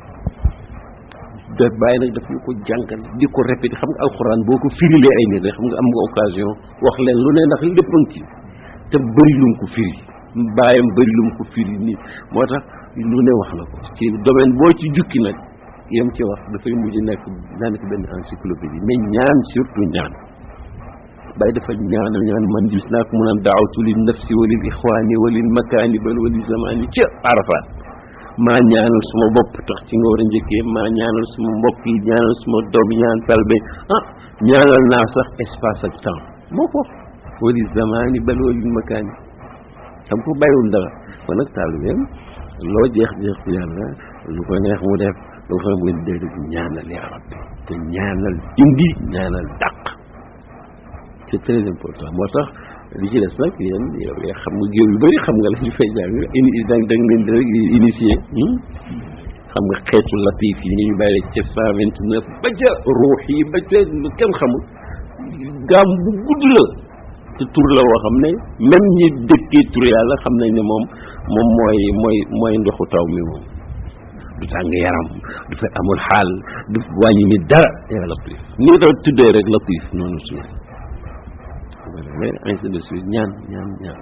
da bàyyi nag daf ñu ko jàngal di ko répété xam nga alxuraan boo ko firilee ay nit rek xam nga am nga occasion wax leen lu ne ndax lépp a ngi ci te bëri lu mu ko firi bàyyam bëri lu mu ko firi nii moo tax lu ne wax na ko ci domaine boo ci jukki nag yem ci wax dafay mujj nekk daanaka benn encyclopédie mais ñaan surtout ñaan bàyyi dafa ñaanal ñaan man gis naa ko mu naan daawatu lil nafsi wa lil ixwaani wa lil makaani bal wa lil zamaani ca Arafat maa ñaanal suma bopp tax ci nga war a njëkkee maa ñaanal suma mbokk yi ñaanal suma doom ñaan talbe ah ñaanal naa sax espace ak temps moo ko wa lil zamaani bal wa lil makaani xam ko bàyyiwul dara kon nag taalibeem loo jeex jeex ci yàlla lu ko neex mu def lu ko mu def ñaanal yaa rabbi te ñaanal indi ñaanal dàq c'est très important moo tax li ci des nag yéen yow yaa xam nga géew yu bëri xam nga la ñu fay jàng ini da da ngeen di rek initié xam nga xeetu latif yi ñu bàyyi ca cent vingt neuf ba ca ruux yi ba ca lu kenn xamul gaam bu gudd la te tur la woo xam ne même ñi dëkkee tur yàlla xam nañ ne moom moom mooy mooy mooy ndoxu taw mi moom du tàng yaram du fa amul xaal du wàññi ni dara yaa latif ni nga doon tuddee rek latif noonu suuf mais ainsi de suite ñaan ñaan ñaan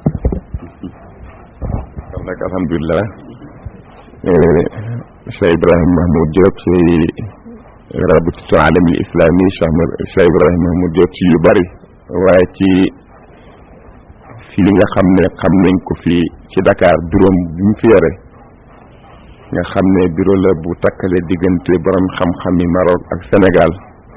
kon nag alhamdulilah Cheikh Ibrahim Mahmoud Diop ci rabitatu alamil islami Cheikh Ibrahim Mahmoud Diop ci yu bari waaye ci fii nga xam ne xam nañ ko fii ci Dakar bureau bi mu fi yore nga xam ne bureau la bu takkale diggante borom xam-xami Maroc ak Sénégal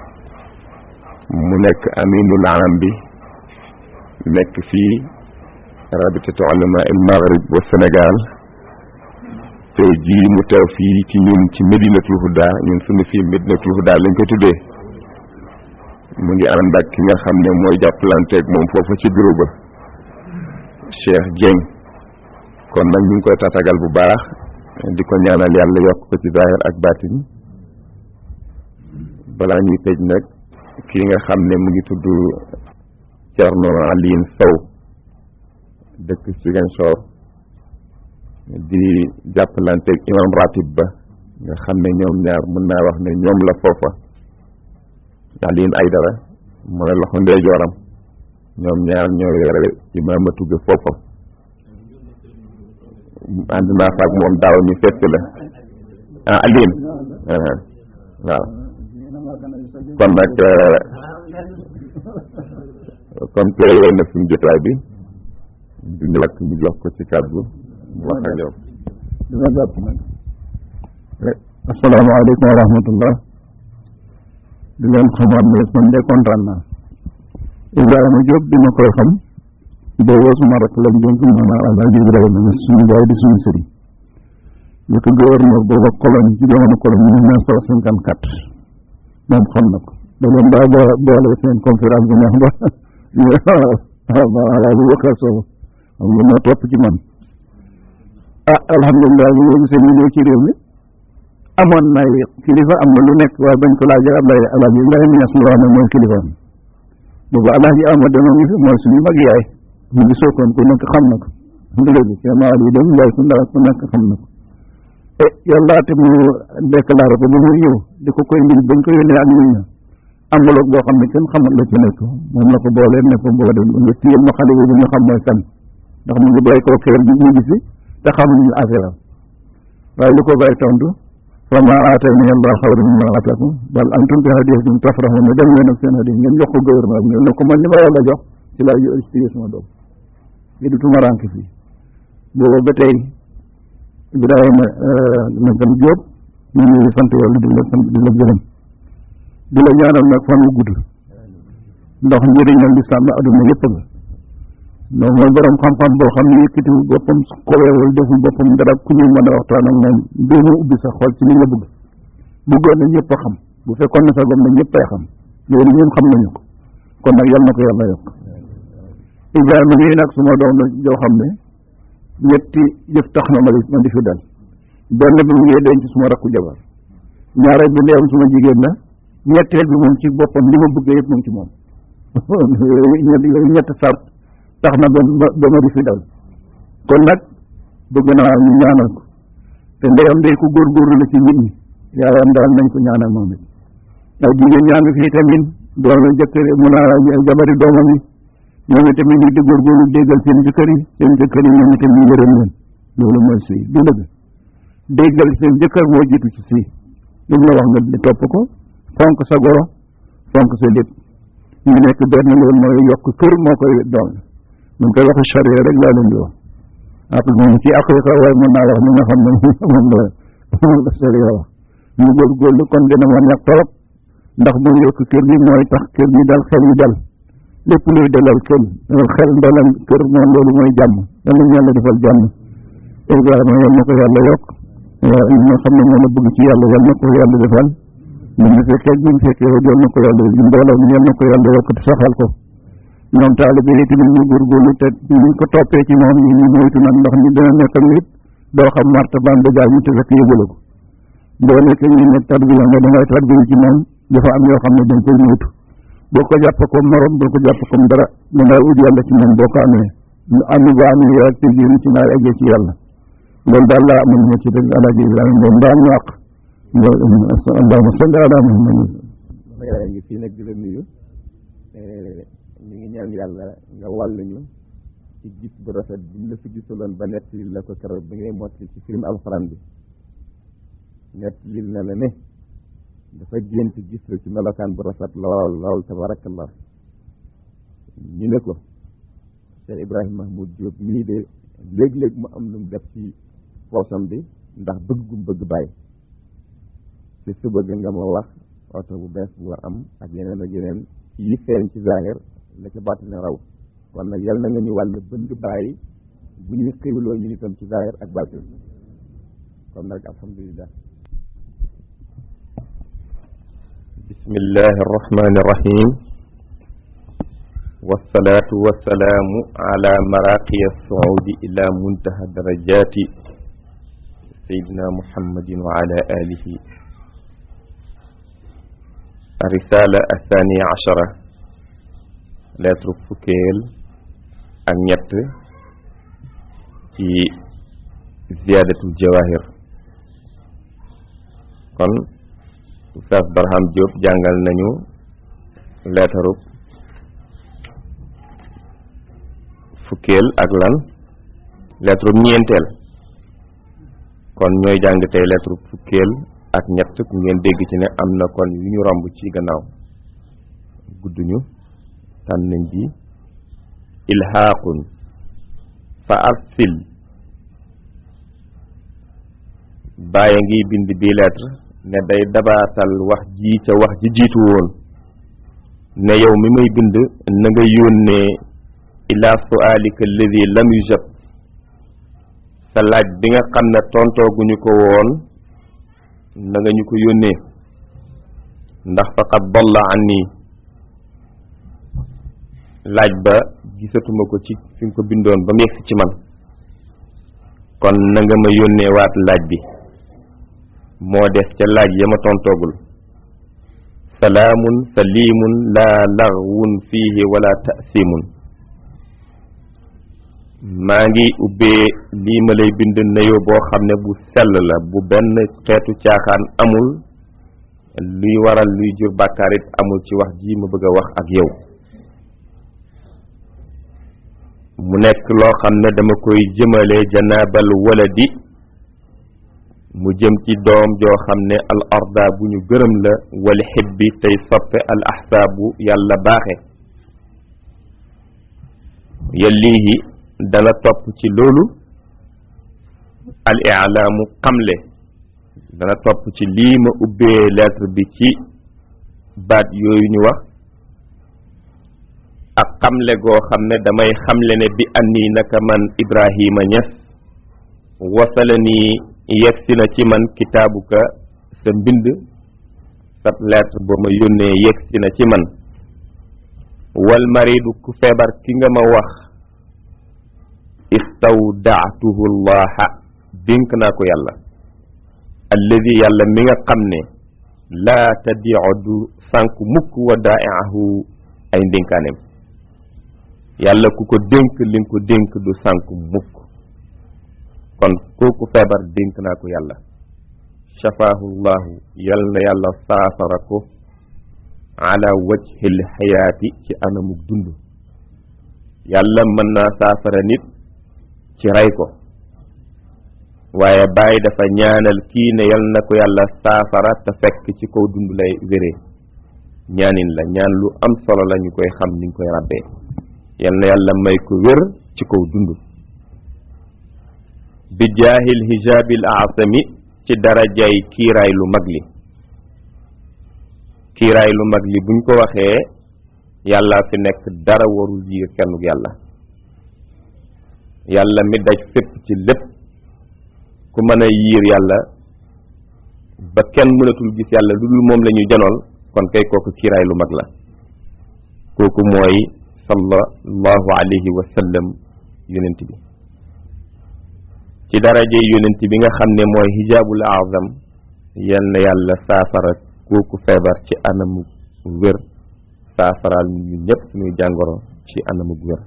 mu nekk aminul alam bi nekk fii rabitatu ulama il maghrib wa Sénégal tey jii mu teew fii ci ñun ci Medinatul Huda ñun suñu fii Medinatul Huda lañ ko tuddee mu ngi ànd ak ki nga xam ne mooy jàppalanteeg moom foofu ci bureau ba Cheikh Dieng kon nag ñu ngi koy tatagal bu baax di ko ñaanal yàlla yokk ko ci zahir ak baatin balaa ñuy tëj nag kii nga xam ne mu ngi tudd Thierno Aline Sow dëkk Ziguinchor di jàppalanteeg imam ratib ba nga xam ne ñoom ñaar mën naa wax ne ñoom la foofa Aline Aydara mooy loxo ndeyjooram ñoom ñaar ñoo yore imaamatu ga foofa ànd naa faak moom daaw ñu fekk la ah Aline waaw kon nag kon teewee na suñu jotaay bi du ñu lakk ñu jox ko ci kàddu mu wax ak yow dina jàpp nag asalaamaaleykum wa rahmatullah di leen xamaat ne man de kontaan naa Ibrahima Diop bi ma koy xam boobu suma rek lañ dénk maanaam Alaaji Ibrahima ne suñu jaay di suñu sëriñ ñu ko gouverneur booba colonie ci jamono colonie mille neuf cent cinquante quatre moom xam na ko da leen daa bo boole seen conférence bu neex ba Alaaji Bakar Sow xam nga moo topp ci man ah alhamdulilah bi nga gisee ñu ñëw ci réew mi amoon na kilifa am na lu nekk waaye bañ ko laajee Ablaye Alaaji Ibrahima Ñas lu wax ne mooy kilifa boobu Alaaji Amadu dana ngi fi mooy suñu mag yaay mu ngi sookoon ku nekk xam na ko ndëgg sama yi dem yaay ku ndaw ku nekk xam na ko e yàlla te mu déclaré ko ba mu ñëw di ko koy mbiñ bañ ko yónnee ak ñun enveloppe boo xam ne kenn xamul la ci nekk moom la ko boolee ne ko boo dem nga téyel ma xale bi ñu xam mooy kan ndax mu ngi bàyyi koo kër bi ñu ngi fi te xamuñu affaire am waaye lu ko bàyyi tontu fa ma aatani allah xayran mimma aatakum bal antum bi hadiyatikum tafrahun dem leen ak seen hadiya ngeen jox ko gouvernement bi ne ko man li ma yàlla jox ci laa yu expliqué sama doom yi du tumarank fii booba ba tey Ibrahima nakam Jóob ñu ngi sant yàlla di la sant di la gërëm di la ñaanal nag fan wu gudd ndax njëriñal lislaam la adduna yëpp nga donc mooy borom xam-xam boo xam ne yëkkatiwul boppam koweewul deful boppam dara ku ñu mën a waxtaan ak moom doomu ubbi sa xol ci li nga bëgg bëggoon na ñëpp a xam bu fekkoon ne sa gom na ñëpp ay xam loolu ñun xam nañu ko kon nag yal na ko yàlla yokk Ibrahima mii nag suma doom la joo xam ne ñetti jëf tax na ma di ma di fi dal benn bi mu ngi denc suma rakku jabar ñaareel bi ndeewam suma jigéen la ñetteel bi moom ci boppam li ma bëggee yëpp moom ci moom yooyu ñett sart tax na ba ba ma di fi dal kon nag bëgg naa ñu ñaanal ko te ndeyam day ko góorgóorlu la ci nit ñi yaayam daal nañ ko ñaanal moom it ay jigéen ñaa ngi fii tamit doon na jëkkër mu naa jabari doomam yi ñoom itamit ñu di góorgóorlu déggal seen jëkkër yi seen jëkkër yi ñoom itam ñu yërëm leen loolu mooy sëy du dëgg déggal seen jëkkër moo jiitu ci sëy lu mu la wax nga topp ko fonk sa goro fonk sa lépp ñu nekk benn loolu mooy yokk kër moo koy doon ñu koy wax charia rek laa leen di wax ak moom ci aqiqa waaye mën naa wax ni nga xam ne moom la moom la charia wax ñu góorgóorlu kon dina ma ñàkk torop ndax mooy yokk kër gi mooy tax kër gi dal xel yi dal lépp luy dalal kër xel dalal kër moom loolu mooy jàmm yal nañu yàlla defal jàmm Ibrahima yal na ko yàlla yokk li nga xam ne moom la bëgg ci yàlla yal na ko yàlla defal ñu mu fekkee ñu mu fekkee yal na ko yàlla mbooloo mi yal na ko yàlla yokk te saxal ko ñoom taalibe yi tamit ñu góorgóorlu te ñu ko toppee ci moom ñu ñu moytu nag ndax ñu dina nekk ak nit doo xam martabaam ba jaar ñu te fekk yëgula ko boo nekkee ñu ne tarbiya nga da ngay tarbiya ci moom dafa am yoo xam ne dañ koy moytu boo ko jàpp comme morom boo ko jàpp comme dara da ngay ut yàlla ci moom boo ko amee ñu ànd ba amee yow ak teggi ci naa eggee ci yàlla loolu daal laa amoon ñoo ci dëgg alaaji Ibrahima Ngom daal ñu àq allahumma salli ala Muhammad yaa ngi fii nag di la nuyu ñu ngi ñaan yàlla nga wàll ñu ci gis bu rafet bi ñu la fi gisaloon ba nett lil la ko keroog bi ngay mottali ci film alxuraan bi nett lil na la ne dafa gént gis la ci melokaan bu rafet lool lool tabarakallah ñu ne ko Cheikh Ibrahima Mahmoud Diop mii de léeg-léeg mu am lu mu def ci poosam bi ndax bëgg gum bëgg bàyyi te su bëgg nga ma wax oto bu bees bu war am ak yeneen ak yeneen yi feeñ ci zahir la ca bàttine raw kon nag yal na nga ñu wàll bëgg bàyyi bu ñuy xéwloo ñu itam ci zahir ak bàttin kon nag alhamdulillah bismillahi arrahmani irrahim والصلاة والسلام على مراقي الصعود إلى منتهى درجات سيدنا محمد وعلى آله الرسالة الثانية عشرة lettre fukkeel ak ñett ci ziyadatul jawahir kon Oustaz Barham Diop jàngal nañu lettre fukkeel ak lan lettre ñeenteel kon ñooy jàng tey lettre fukkeel ak ñett ku ngeen dégg ci ne am na kon yu ñu romb ci gannaaw gudduñu tànn nañ bi ilhaaqun fa arsil bàyyi ngi bind bi lettre ne day dabaatal wax ji ca wax ji jiitu woon ne yow mi may bind na nga yónnee ila sualika alladi lam yujab sa laaj bi nga xam ne tontooguñu ko woon na nga ñu ko yónnee ndax faqad dalla an nii laaj ba gisatuma ko ci fi nga ko bindoon ba mu yegsi ci man kon na nga ma yónnee waat laaj bi moo des ca laaj ya ma tontoogul salaamun salimun laa laghwun fiihi wala ta'simun maa ngi ubbee lii ma lay bind nuyoo boo xam ne bu sell la bu benn xeetu caaxaan amul luy waral luy jur bàkkaar it amul ci wax ji ma bëgg a wax ak yow mu nekk loo xam ne dama koy jëmale janaabal waladi mu jëm ci doom joo xam ne al arda bu ñu gërëm la wal xibbi tey soppe al ahsaabu yàlla baaxe yallihi dana topp ci loolu al ilaamu xamle dana topp ci lii ma ubbee lettre bi ci baat yooyu ñu wax ak xamle goo xam ne damay xamle ne bi anni naka man Ibrahima Ñas wasala nii yegsi na ci man kitaabuka sa mbind sa lettre ba ma yónnee yegsi na ci man wal maridu ku feebar ki nga ma wax istawdaatuhu llaha dénk naa ko yàlla alladi yàlla mi nga xam ne laa tadiu du sànk mukk wa daaiahu ay ndénkaaneem yàlla ku ko dénk li nga ko dénk du sànk mukk kon kooku feebar dénk naa ko yàlla shafaahu llahu yal na yàlla saafara ko ala wajhil xayaati ci anamuk dund yàlla mën naa saafara nit ci rey ko waaye bàyyi dafa ñaanal kii ne yal na ko yàlla saafara te fekk ci kaw dund lay wéree ñaanin la ñaan lu am solo la ñu koy xam ni ñu koy rabbee yal na yàlla may ko wér ci kaw dund bi jaahil hijaabil aasami ci darajay kiiraay lu mag li kiiraay lu mag li buñ ko waxee yàlla fi nekk dara warul jiir kennuk yàlla yàlla mi daj fépp ci lépp ku mën a yiir yàlla ba kenn mënatul gis yàlla lu dul moom la ñuy janool kon kay kooku kiiraay lu mag la kooku mooy sallallahu alayhi wa sallam yonent bi ci daraje yonent bi nga xam ne mooy hijaabul azam yal na yàlla saafara kooku feebar ci anamu wér saafaraal ñu ñëpp suñuy jàngoro ci anamu wér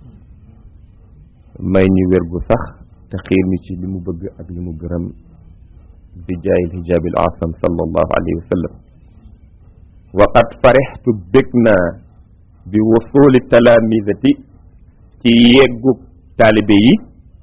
may ñu wér gu sax te xiir ñu ci li mu bëgg ak li mu gërëm bi jaayil hijaabil asam sallallahu alayhi wa sallam wa qad farixtu bég naa bi wusuli talaamisati ci yeggug taalibe yi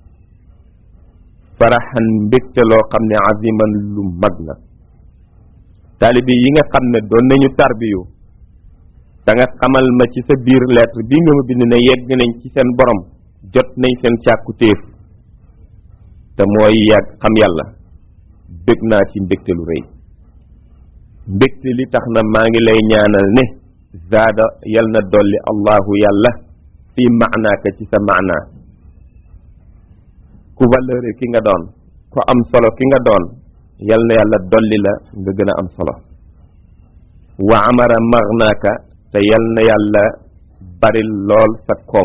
faraxan mbégte loo xam ne aziman lu mag la taalibe yi nga xam ne doon nañu tarbiyu da nga xamal ma ci sa biir lettre bi nga ma bind ne yegg nañ ci seen borom jot nañ seen càkku téef te mooy yàgg xam yàlla bég naa ci mbégte lu rëy mbégte li tax na maa ngi lay ñaanal ne zaada yal na dolli allahu yàlla fi maanaaka ci sa maanaa ku valeur ki nga doon ku am solo ki nga doon yal na yàlla dolli la nga gën a am solo wa amara magnaaka te yal na yàlla baril lool sa koom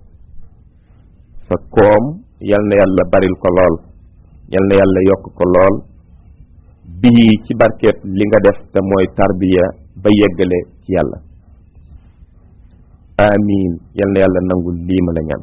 sa koom yal na yàlla baril ko lool yal na yàlla yokk ko lool bii ci barkeet li nga def te mooy tarbiya ba yeggale ci yàlla amiin yal na yàlla nangul lii ma la ñaan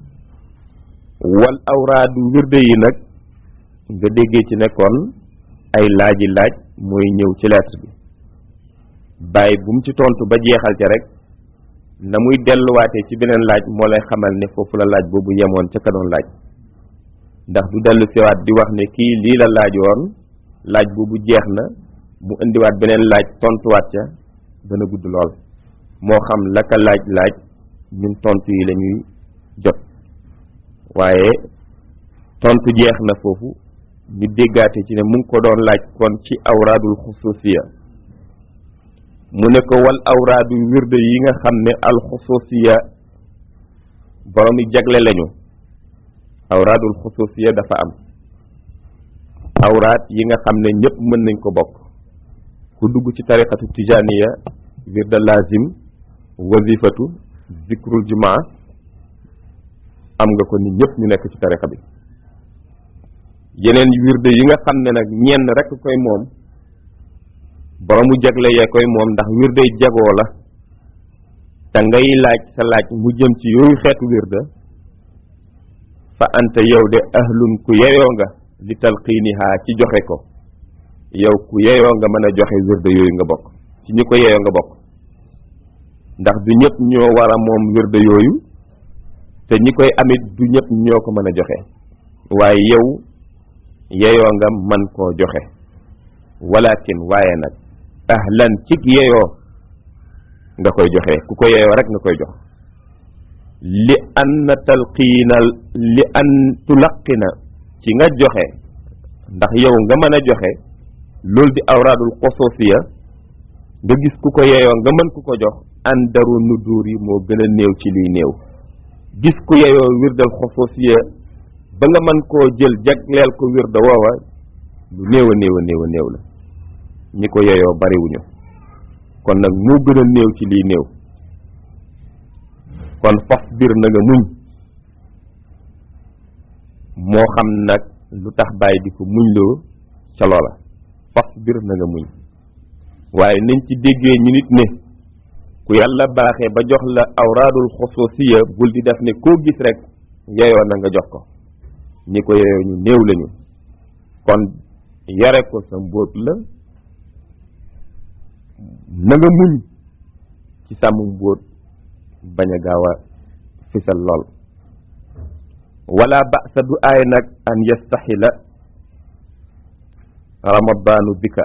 wal awraadu wirde yi nag nga déggee ci nekkoon ay laaji laaj mooy ñëw ci lettre bi bàyyi bu mu ci tontu ba jeexal ca rek na muy delluwaatee ci beneen laaj moo lay xamal ne foofu la laaj boobu yemoon ca ka doon laaj ndax du dellu siwaat di wax ne kii lii la laajoon laaj boobu jeex na mu indiwaat beneen laaj tontuwaat ca dana gudd lool moo xam la ka laaj laaj ñun tontu yi la ñuy jot waaye tontu jeex na foofu ñu déggaate ci ne mu ngi ko doon laaj kon ci awraadul xususiya mu ne ko wal awraadu wirde yi nga xam ne al xususiya borom yi jagle lañu awraadul xususiya dafa am awraat yi nga xam ne ñëpp mën nañ ko bokk ku dugg ci tariqatu tijaniya wirda lazim wazifatu zikrul jumaa am nga ko ni ñëpp ñu nekk ci tariqa bi yeneen wirde yi nga xam ne nag ñenn rek koy moom boromu jagle yee koy moom ndax wirde jagoo la te ngay laaj sa laaj mu jëm ci yooyu xeetu wirde fa anta yow de ahlun ku yeyoo nga li talqiiniha ci joxe ko yow ku yeyoo nga mën a joxe wirde yooyu nga bokk ci ñi ko yeyoo nga bokk ndax du ñëpp ñoo war a moom wirde yooyu te ñi koy amit du ñëpp ñoo ko mën a joxe waaye yow yeyoo nga man koo joxe walakin waaye nag ahlan cig yeyoo nga koy joxe ku ko yeyoo rek nga koy jox li an talqiinal li an tulaqina ci nga joxe ndax yow nga mën a joxe loolu di awraadul xososiya nga gis ku ko yeyoo nga mën ku ko jox an daru nuduur yi moo gën a néew ci liy néew gis ku yeyoo wirdal xososiya ba nga mën koo jël jagleel ko wirda woowa lu néew a néew a néew a néew la ñi ko yeyoo bariwuñu kon nag moo gën a néew ci liy néew kon fas bir na nga muñ moo xam nag lu tax bàyyi di ko muñ loo ca loola fas bir na nga muñ waaye nañ ci déggee ñu nit ne ku yàlla baaxee ba jox la awraadul xososiya bul di def ne koo gis rek yeyoo na nga jox ko ñi ko yeyoo ñu néew lañu kon yare ko sa mbóot la na nga muñ ci sàmm mbóot bañ a gaaw a fisal lool wala ba'sa du aay nag an yastaxila ramadaanu bika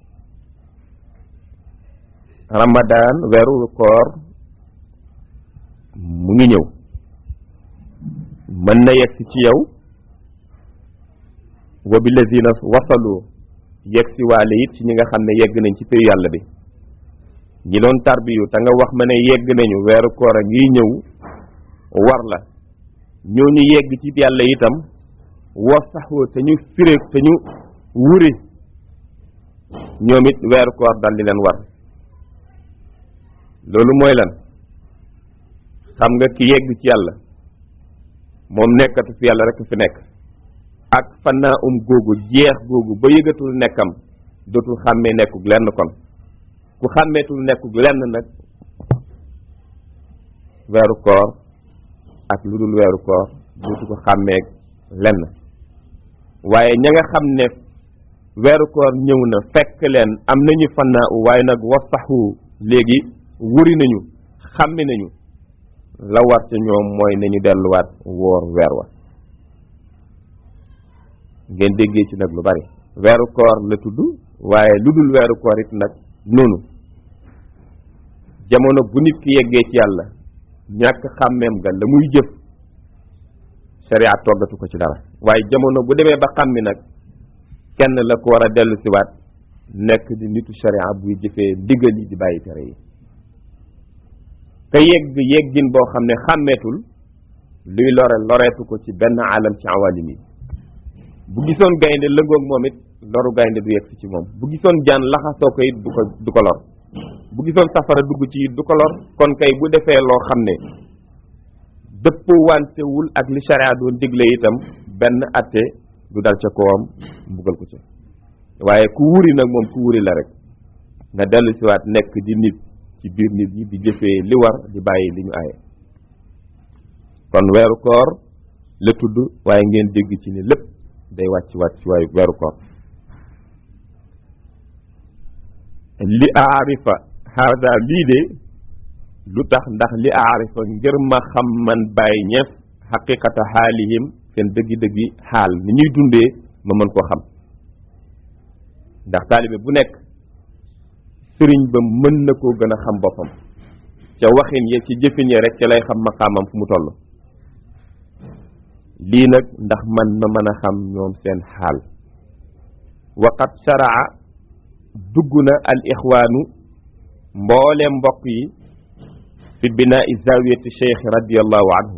ramadaan weeru koor mu ngi ñëw mën na yegg ci yow wa bi lazina wasalu yegg si waale it ci ñi nga xam ne yegg nañ ci péyu yàlla bi ñi doon tarbiyu te nga wax ma ne yegg nañu weeru koor a ngi ñëw war la ñooñu yegg ci yàlla itam wa saxoo te ñu firé te ñu wuri ñoom it weeru koor dal di leen war loolu mooy lan xam nga ki yegg ci yàlla moom nekkatu fi yàlla rek fi nekk ak fannaa um googu jeex googu ba yëgatul nekkam dootul xàmmee nekkug lenn kon ku xàmmeetul nekkug lenn nag weeru koor ak lu dul weeru koor dootu ko xàmmeeg lenn waaye ña nga xam ne weeru koor ñëw na fekk leen am nañu fannaa u waaye nag wasaxu léegi wuri nañu xàmmi nañu la war ca ñoom mooy nañu delluwaat woor weer wa ngeen déggee ci nag lu bari weeru koor la tudd waaye lu dul weeru koor it nag noonu jamono bu nit ki yeggee ci yàlla ñàkk xàmmeem ga la muy jëf sharia toggatu ko ci dara waaye jamono bu demee ba xàmmi nag kenn la ko war a dellu siwaat nekk di nitu sharia buy jëfee ndigal yi di bàyyi tere yi te yegg yeggin boo xam ne xàmmeetul luy lore loreetu ko ci benn alam ci awalim yi bu gisoon gaynde lëngoog moom it loru gaynde du yegg si ci moom bu gisoon jaan laxasoo ko it du ko du ko lor bu gisoon safara dugg ci it du ko lor kon kay bu defee loo xam ne dëpp wantewul ak li sharia doon digle itam benn atte du dal ca kawam mbugal ko ca waaye ku wuri nag moom ku wuri la rek nga dellu siwaat nekk di nit ci biir nit ñi di jëfee li war di bàyyi li ñu aaye kon weeru koor la tudd waaye ngeen dégg ci ni lépp day wàcc wàcc waaye weeru koor li aarifa hada lii de lu tax ndax li aarifa ngir ma xam man bàyyi ñeef xaqiqata xaalihim seen dëggi-dëggi xaal ni ñuy dundee ma mën koo xam ndax taalibe bu nekk sëriñ ba mën na koo gën a xam boppam ca waxin ya ci jëfin ya rek ca lay xam maqaamam fu mu toll lii nag ndax man ma mën a xam ñoom seen xaal waqat sharaa dugg na al ixwaanu mbooleem mbokk yi fi binaa'i zawiyati cheikh radiallahu anhu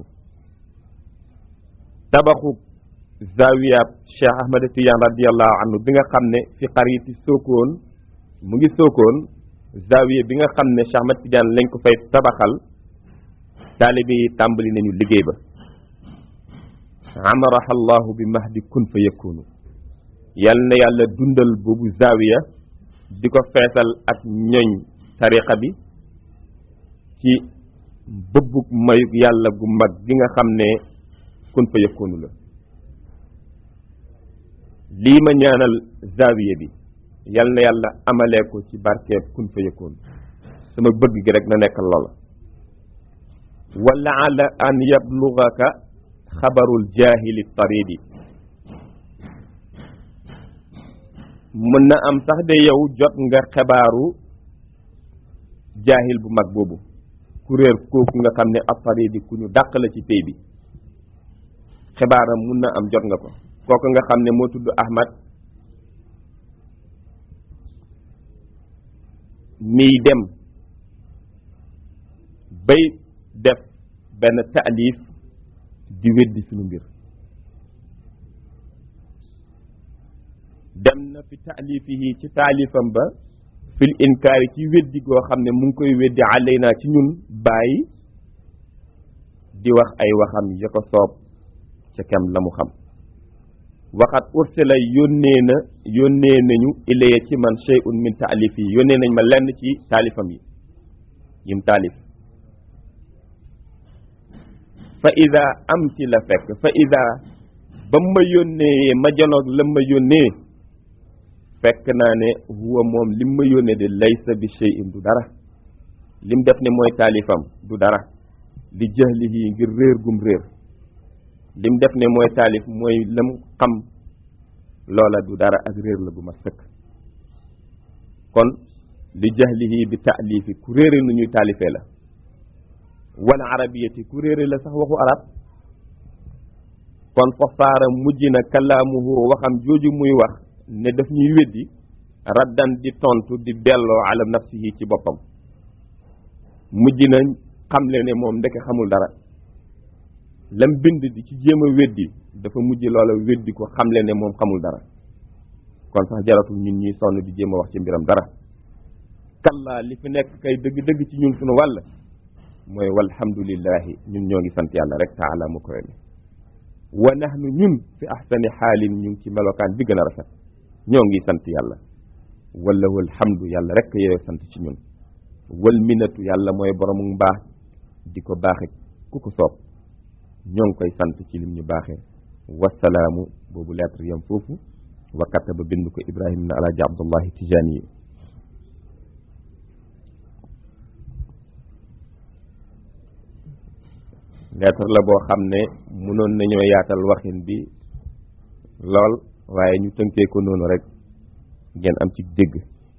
tabaxu zawiyaab cheikh ahmad tidiane radiallahu anhu bi nga xam ne fi xariti sookoon mu ngi sookoon zawiya bi nga xam ne cheikh ahmad tidiane lañ ko fay tabaxal taalibe yi tàmbali nañu liggéey ba amaraha allahu bi mahdi kun fa yakunu yal na yàlla dundal boobu zawiya di ko feesal ak ñoñ tariqa bi ci bëbbug mayug yàlla gu mag gi nga xam ne kun fa yakunu la lii ma ñaanal zawiya bi yal na yàlla amalee ko ci barkeeb kun fa yakunu sama bëgg gi rek na nekk loola wala ala an yablugaka xabarul jaahili taridi mën na am sax de yow jot nga xebaaru jaahil bu mag boobu kuréer kooku nga xam ne ab taridi ku ñu dàq la ci pay bi xebaaram mun na am jot nga ko kooku nga xam ne moo tudd Ahmad miy dem bay def benn taalif di weddi suñu mbir dem na fi taalifihi ci taalifam ba fil inkaari ci weddi goo xam ne mu ngi koy weddi alayna ci ñun bàyyi di wax ay waxam ya ko soob ca kem la mu xam waxat ursila yónnee na yónnee nañu ilaya ci man shay'un min taalif yi yónnee nañ ma lenn ci taalifam yi yim taalif fa ida am ci la fekk fa ida ba ma yónnee ma janoog la ma yónnee fekk naa ne huwa moom lim ma yónnee de laysa bi shay'in du dara lim def ne mooy taalifam du dara li jahlihi ngir réer gum réer lim def ne mooy taalif mooy lam xam loola du dara ak réer la gu ma sëkk kon li jahlihi bi taalifi ku réere nu ñuy taalifee la wala arabiyati ku réere la sax waxu arab kon fa saara mujj na kalaamuhu waxam jooju muy wax ne daf ñuy weddi raddan di tontu di delloo ala nafsihi ci boppam mujj na xamle ne moom ndeke xamul dara lam bind di ci jéem a weddi dafa mujj loola weddi ko xamle ne moom xamul dara kon sax jaratul ñun ñuy sonn di jéem a wax ci mbiram dara kallaa li fi nekk kay dëgg-dëgg ci ñun suñu wàll mooy walhamdulillahi ñun ñoo ngi sant yàlla rek taala mu koy mi wa nahnu ñun fi ahsani xaalin ñu ngi ci melokaan bi gën a rafet ñoo ngi sant yàlla wala wal hamdu yàlla rek yooyu sant ci ñun wal minatu yàlla mooy boromu mbaax di ko baaxe ku ko soob ñoo ngi koy sant ci lim ñu baaxee wasalaamu boobu lettre yam foofu wa kataba bind ko ibrahim na alaaji abdullahi tijaani yi lettre la boo xam ne mënoon nañoo yaatal waxin bi lool waaye ñu tënkee ko noonu rek ngeen am ci dégg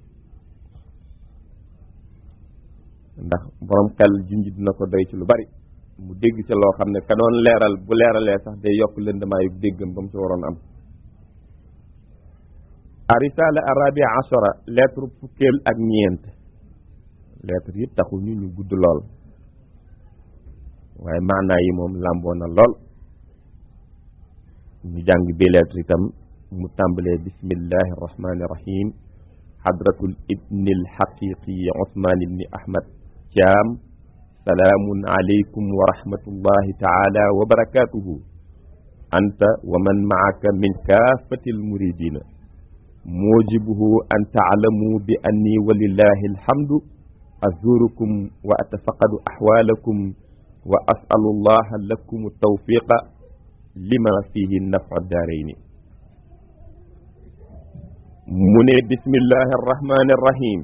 ndax borom xel junj dina ko doy ci lu bari mu dégg ca loo xam ne ka doon leeral bu leeralee sax day yokk lëndamaayu déggam ba mu ci waroon am a risala arabia ashara lettre fukkeel ak ñeent lettre yi taxu ñu ñu gudd lool waaye maanaa yi moom làmboo na lool ñu jàng bi lettre itam mu tàmbalee bismillahi arrahmani irrahim hadratul ibni alxaqiqi usman ibni ahmad caam salaamun alaykum wa rahmatullahi taala wa barakatuhu anta wa man maaka min kaafati almuridina mujibuhu an taalamu bi anni walillahi alhamdu azurukum wa atafaqadu axwaalakum wa asalu allaha lakum tawfiqa lima fihi nafa daarayni mu ne bismillahi arrahmani arrahim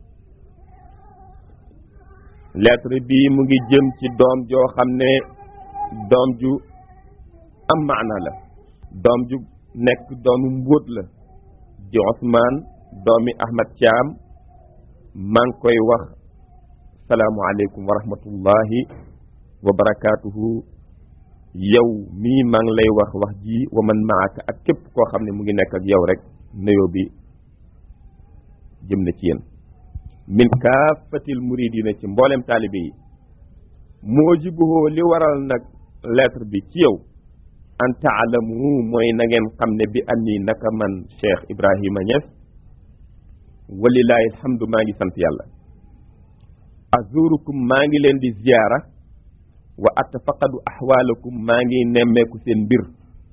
lettre bi mu ngi jëm ci doom joo xam ne doom ju am maana la doom ju nekk doomu mbóot la di Ousmane doomi Ahmad Thiam maa ngi koy wax salaamualeykum wa rahmatullahi wa barakaatuhu yow mii maa ngi lay wax wax ji wa man maaka ak képp koo xam ne mu ngi nekk ak yow rek nuyoo bi jëm na ci yéen min kaafatil muridina ci mboolem taalibe yi moo jibuhoo li waral nag lettre bi ci yow an taalamu mooy na ngeen xam ne bi anni naka man Cheikh Ibrahima Niass walilahi alhamdu maa ngi sant yàlla azurukum maa ngi leen di ziyaara wa atafaqadu ahwaalakum maa ngi nemmeeku seen mbir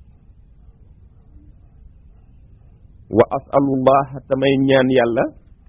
wa asalullah tamay ñaan yàlla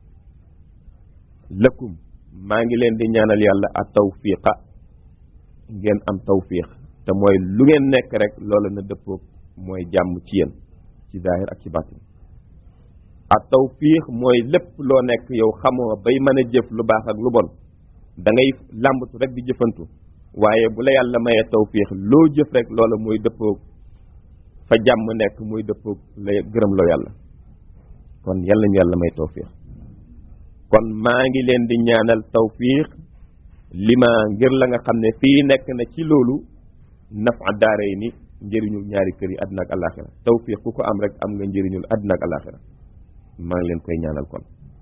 lakum maa ngi leen di ñaanal yàlla a tawfiqa ngeen am tawfiq te mooy lu ngeen nekk rek loolu na dëppoog mooy jàmm ci yéen ci zahir ak ci batin a tawfiq mooy lépp loo nekk yow xamoo bay mën a jëf lu baax ak lu bon da ngay làmbatu rek di jëfantu waaye bu la yàlla mayee tawfiq loo jëf rek loola mooy dëppoog fa jàmm nekk muy dëppoog la gërëm loo yàlla kon yàlla ñu yàlla may tawfiq kon maa ngi leen di ñaanal tawfiq li ma ngir la nga xam ne fii nekk na ci loolu nafa daaray ni njëriñul ñaari kër yi àddina ak alaxira tawfiq ku ko am rek am nga njëriñul àddina ak alaxira maa ngi leen koy ñaanal kon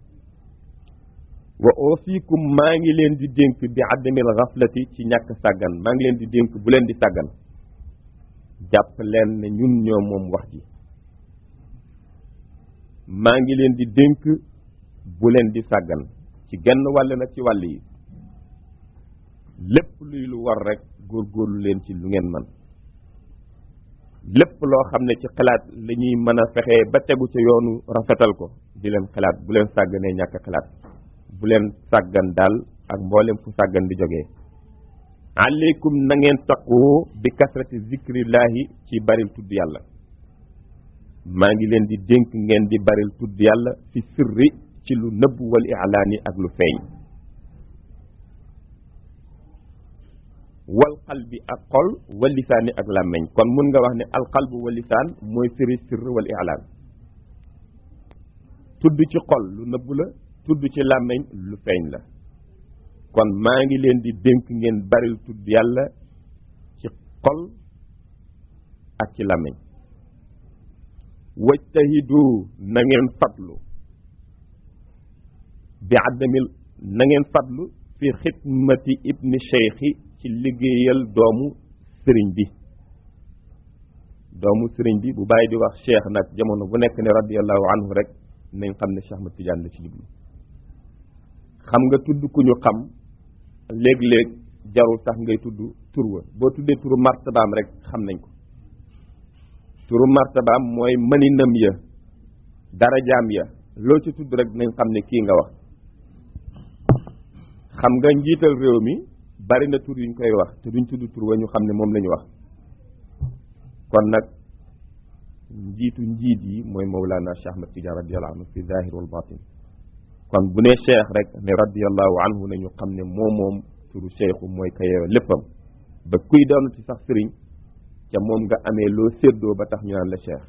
wa ausikum maa ngi leen di dénk bi adamil xaflati ci ñàkk sàggan maa ngi leen di dénk bu leen di sàggan jàpp leen ne ñun ñoo moom wax ji maa ngi leen di dénk bu leen di sàggan ci genn wàll nag ci wàll yi lépp luy lu war rek góorgóorlu leen ci lu ngeen man lépp loo xam ne ci xalaat la ñuy mën a fexee ba tegu ca yoonu rafetal ko di leen xalaat bu leen sàgganee ñàkk xalaat bu leen sàggan daal ak mboolem fu sàggan di jógee aleykum na ngeen taqoo bi kasrati zikrillahi ci baril tudd yàlla maa ngi leen di dénk ngeen di baril tudd yàlla fi sirri ci lu nëbb wal ilaani ak lu feeñ wal qalbi ak xol wal lisaani ak làmmeñ kon mun nga wax ne al qalbu wal lisaan mooy firi sirr wal ilaan tudd ci xol lu nëbb la tudd ci làmmeñ lu feeñ la kon maa ngi leen di dénk ngeen baril tudd yàlla ci xol ak ci làmmeñ wajtahidu na ngeen fatlu bi addamil na ngeen fatlu fi xidmati ibni cheikhi ci liggéeyal doomu sëriñ bi doomu sëriñ bi bu bàyyi di wax cheikh nag jamono bu nekk ne radiallahu anhu rek nañ xam ne Cheikh Ahmad Tidiane la ci jublu xam nga tudd ku ñu xam léeg-léeg jarul tax ngay tudd tur wa boo tuddee turu martabaam rek xam nañ ko turu martabaam mooy mëninam ya darajaam ya loo ci tudd rek nañ xam ne kii nga wax xam nga njiital réew mi bari na tur yuñ koy wax te duñ tudd tur wa ñu xam ne moom la ñu wax kon nag njiitu njiit yi mooy Mawlana Cheikh Ahmad Tidiane radiallahu anhu fi zahir wal batin kon bu nee cheikh rek ne radiallahu anhu nañu xam ne moo moom turu cheikhu mooy kayeewa léppam ba kuy doon ci sax sëriñ ca moom nga amee loo séddoo ba tax ñu naan la cheikh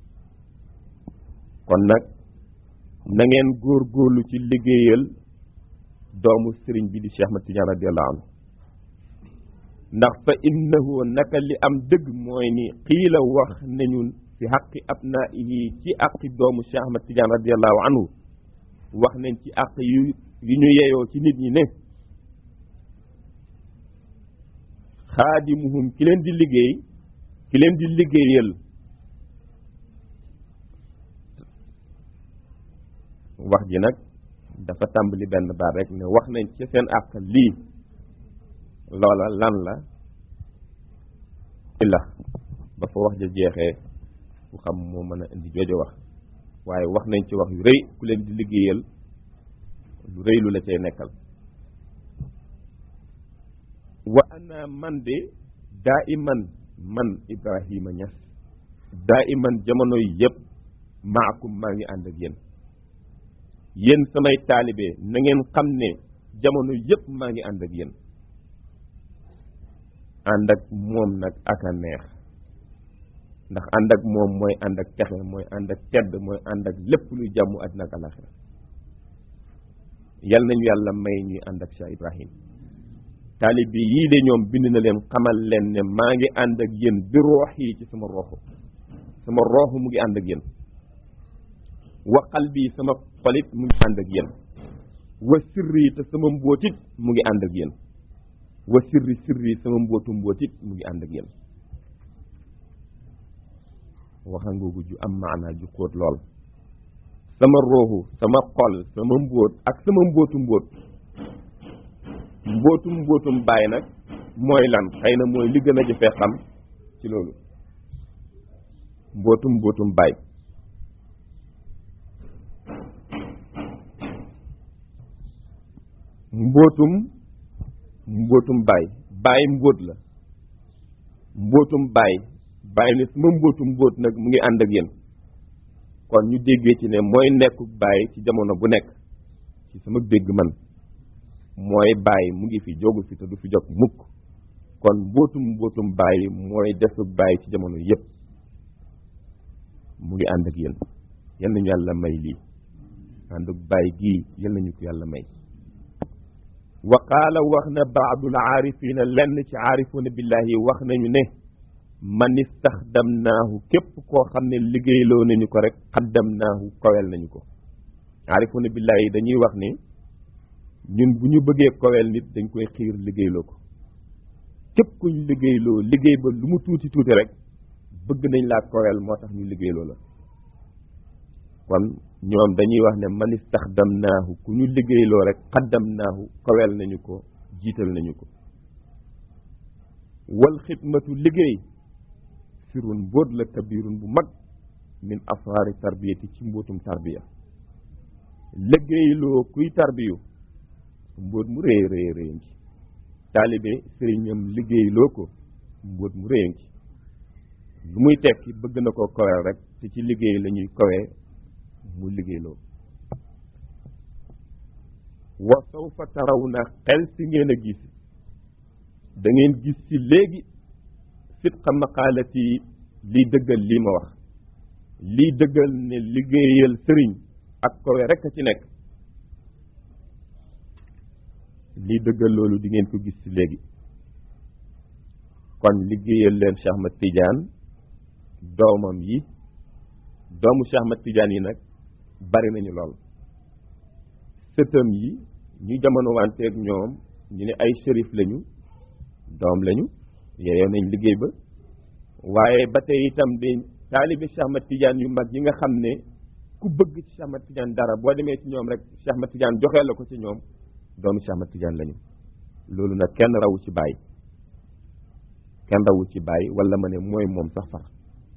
kon nag na ngeen góorgóorlu ci liggéeyal doomu sëriñ bi di Cheikh Ahmad Tidiane radiallahu anhu ndax fa innahu naka li am dëgg mooy ni xiila wax nañu fi xaqi abnaihi ci aqi doomu Cheikh Ahmad Tidiane radiallahu anhu wax nañ ci àq yu yu ñu yeyoo ci nit ñi ne xaadimuhum ki leen di liggéey ki leen di liggéeyal wax ji nag dafa tàmbali benn baat rek ne wax nañ ci seen àq lii loola lan la la ba fa wax ja jeexee ku xam moo mën a indi joojo wax waaye wax nañ ci wax yu rëy ku leen di liggéeyal lu rëy lu la cay nekkal wa ana man de daa iman man Ibrahima Niass daa iman jamono yi yëpp maakum maa ngi ànd ak yéen yéen samay taalibe na ngeen xam ne jamono yëpp maa ngi ànd ak yéen ànd ak moom nag ak a neex ndax ànd ak moom mooy ànd ak texe mooy ànd ak tedd mooy ànd ak lépp luy jàmm àddina ak alaxira yal nañu yàlla may ñuy ànd ak Cheikh Ibrahim taalibe yii de ñoom bind na leen xamal leen ne maa ngi ànd ak yéen bi roox yi ci sama rooxu sama rooxu mu ngi ànd ak yéen wa qalbi sama xolit mu ngi ànd ak yéen wa sirri te sama mbóotit mu ngi ànd ak yéen wa sirri sirri sama mbóotu mbóotit mu ngi ànd ak yéen waxangoogu ju am maanaa ju xóot lool sama rooxu sama xol sama mbóot ak sama mbóotu mbóot mbóotum mbóotum bàyyi nag mooy lan xëy na mooy li gën a jëfee xam ci loolu mbóotum mbóotum bàyyi mbóotum mbóotum bàyyi bàyyi mbóot la mbóotum bàyyi bàyyi ne sama mbóotum mbóot nag mu ngi ànd ak yéen kon ñu déggee ci ne mooy nekku bàyyi ci jamono bu nekk ci sama dégg man mooy bàyyi mu ngi fi jógu fi te du fi jóg mukk kon mbóotum mbóotum bàyyi mooy desug bàyyi ci jamono yépp mu ngi ànd ak yéen yal nañu yàlla may lii ànd ak bàyyi gii yal nañu ko yàlla may wa qaala wax na baadul aarifina lenn ci aarifuuna billahi wax nañu ne man istaxdamnaahu képp koo xam ne liggéeyloo nañu ko rek xaddamnaahu kowel nañu ko aarifuuna billahi dañuy wax ni ñun bu ñu bëggee kowel nit dañ koy xiir liggéeyloo ko képp kuñ liggéeyloo liggéey ba lu mu tuuti tuuti rek bëgg nañ laa kowel moo tax ñu liggéeyloo la kon ñoom dañuy wax ne man istaxdamnaahu ku ñu liggéeyloo rek xaddamnaahu kowel nañu ko jiital nañu ko wal xidmatu liggéey sirun mbóot la kabirun bu mag min asraari tarbiyati ci mbóotum tarbiya liggéeyloo kuy tarbiyu mbóot mu réy réy réy ci taalibe sëriñam liggéeyloo ko mbóot mu réy ci lu muy tekki bëgg na ko kowel rek te ci liggéey la ñuy kowee mu liggéeyloo wa sawfa taraw na xel si ngeen a gis da ngeen gis ci léegi sidqa maqaalati liy dëggal lii ma wax liy dëggal ne liggéeyal sëriñ ak kowe rek a ci nekk liy dëggal loolu di ngeen ko gis ci léegi kon liggéeyal leen Cheikh Ahmad Tidiane doomam yi doomu Cheikh Ahmad Tidiane yi nag bari nañu lool sëtam yi ñu jamono wanteeg ñoom ñu ne ay shérif lañu doom lañu yeyoo nañ liggéey ba waaye ba tey itam di taalibi Cheikh Ahmad Tidiane yu mag yi nga xam ne ku bëgg ci Cheikh Ahmad Tidiane dara boo demee ci ñoom rek Cheikh Ahmad Tidiane joxee la ko ci ñoom doomu Cheikh Ahmad Tidiane lañu loolu nag kenn rawu ci bàyyi kenn rawu ci bàyyi wala ma ne mooy moom sax far